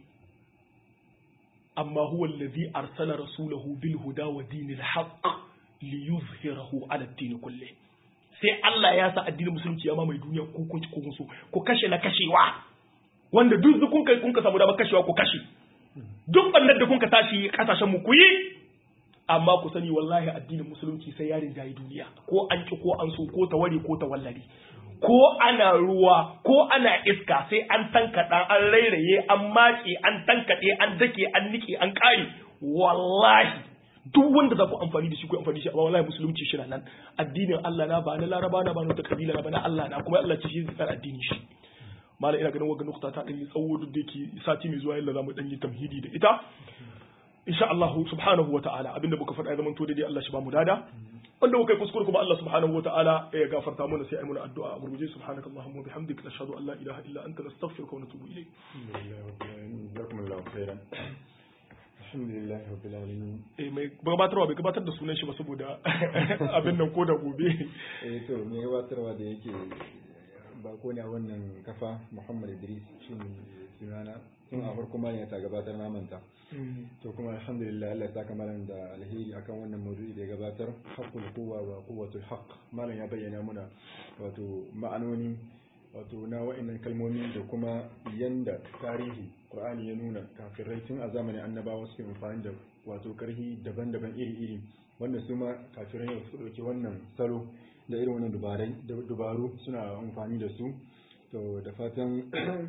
amma huwa allazi arsala rasulahu bil huda wa dinil haqq li yuzhirahu ala ad-din kulli sai Allah ya sa addinin musulunci ya mamaye duniya ko kun ci ko so ku kashe na kashewa wanda duk kun kai kun ka samu damar kashewa ku kashe duk bannar da kun ka tashi kasashen mu ku yi amma ku sani wallahi addinin musulunci sai ya rinjayi duniya ko an ki ko an so ko ta ware ko ta wallare ko ana ruwa ko ana iska sai an tankaɗa an rairaye an mace an tankaɗe an dake an nike an ƙare wallahi duk wanda za ku amfani da shi ku amfani da shi amma wallahi musulunci shi na nan addinin Allah na ba na laraba na ba na wata kabila na ba na Allah na kuma Allah ce shi zai addini shi malam ina ganin wagga nukta ta ɗan yi tsawo duk da yake sati mai zuwa yalla za mu ɗan yi tamhidi da ita insha Allah subhanahu wa ta'ala abinda muka faɗa ya zama to daidai Allah shi ba mu dada wanda muka yi kuskure kuma Allah subhanahu wa ta'ala ya gafarta mana sai ai muna addu'a a gurguje subhanaka allahumma wa bihamdika nashhadu an la ilaha illa anta nastaghfiruka wa natubu ilayk jazakumullahu khairan alhamdulillah rabbil alamin eh mai gabatarwa bai gabatar da sunan shi ba saboda abin nan ko da gobe eh to mai gabatarwa da yake bako ne a wannan kafa Muhammad Idris shi ne sunana tun a farko ma ne ta gabatar na manta to kuma alhamdulillah Allah ya saka malam da alheri akan wannan maudu'i da ya gabatar haqqul quwwa wa quwwatul haqq malam ya bayyana muna wato ma'anoni wato na wa'annan kalmomi da kuma yanda tarihi Qur'ani ya nuna kafirai tun a zamanin annabawa suke amfani da wato karhi daban-daban iri-iri wanda su ma kafirai yau su ɗauki wannan salo da irin wannan dubaru suna amfani da su to da fatan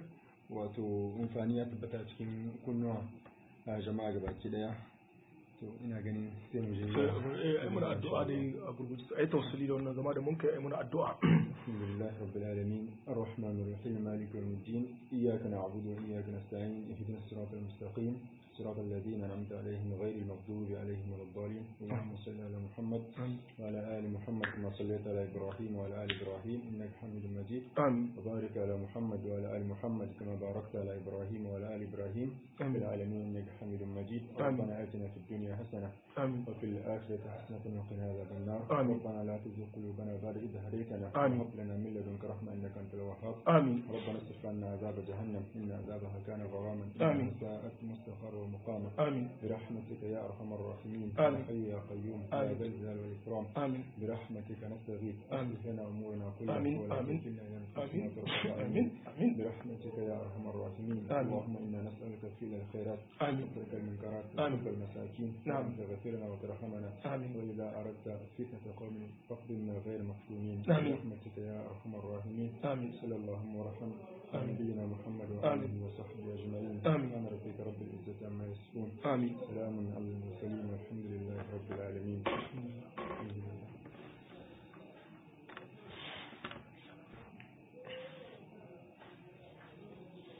wato amfani ya tabbata cikin kunnuwa a jama'a gabaki daya to ina ganin sai mu je ai muna addu'a dai a gurguje ai tawassuli da wannan zama da mun kai ai muna addu'a alhamdulillah rabbil alamin arrahmanir rahim maliki yawmiddin iyyaka na'budu wa iyyaka nasta'in ihdinas siratal mustaqim صراط الذين أنعمت عليهم غير المغضوب عليهم ولا الضالين اللهم صل على محمد وعلى آل محمد كما صليت على إبراهيم وعلى آل إبراهيم إنك حميد مجيد آمين وبارك على محمد وعلى آل محمد كما باركت على إبراهيم وعلى آل إبراهيم في العالمين إنك حميد مجيد ربنا آتنا في الدنيا حسنة آمين وفي الآخرة حسنة وقنا عذاب النار آمين. ربنا لا تزغ قلوبنا بعد إذ هديتنا آمين. وهب لنا من لدنك رحمة إنك أنت الوهاب آمين ربنا اصرف عنا عذاب جهنم إن عذابها كان غراما آمين. إنها ساءت مستقرا ومقاما آمين برحمتك يا أرحم الراحمين آمين. يا حي يا قيوم يا آمين. ذا الجلال والإكرام آمين برحمتك نستغيث آمين. أصلح لنا أمورنا كلها آمين. ولا آمين. تكلنا إلى آمين أنفسنا طرفة عين. آمين آمين برحمتك يا أرحم الراحمين آمين. اللهم إنا نسألك فعل الخيرات آمين وترك المنكرات آمين. وحب المساكين نعم. وأن تغفرنا وترحمنا آمين وإذا أردت فتنة قوم فاقبلنا غير مفتونين آمين. برحمتك يا أرحم الراحمين آمين صلى اللهم ورحم على آمين. نبينا محمد آمين. وآله وصحبه أجمعين آمين. سبحان ربك رب العزة عما يصفون آمين سلام على المرسلين والحمد لله رب العالمين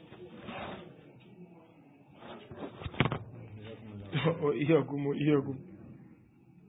وإياكم وإياكم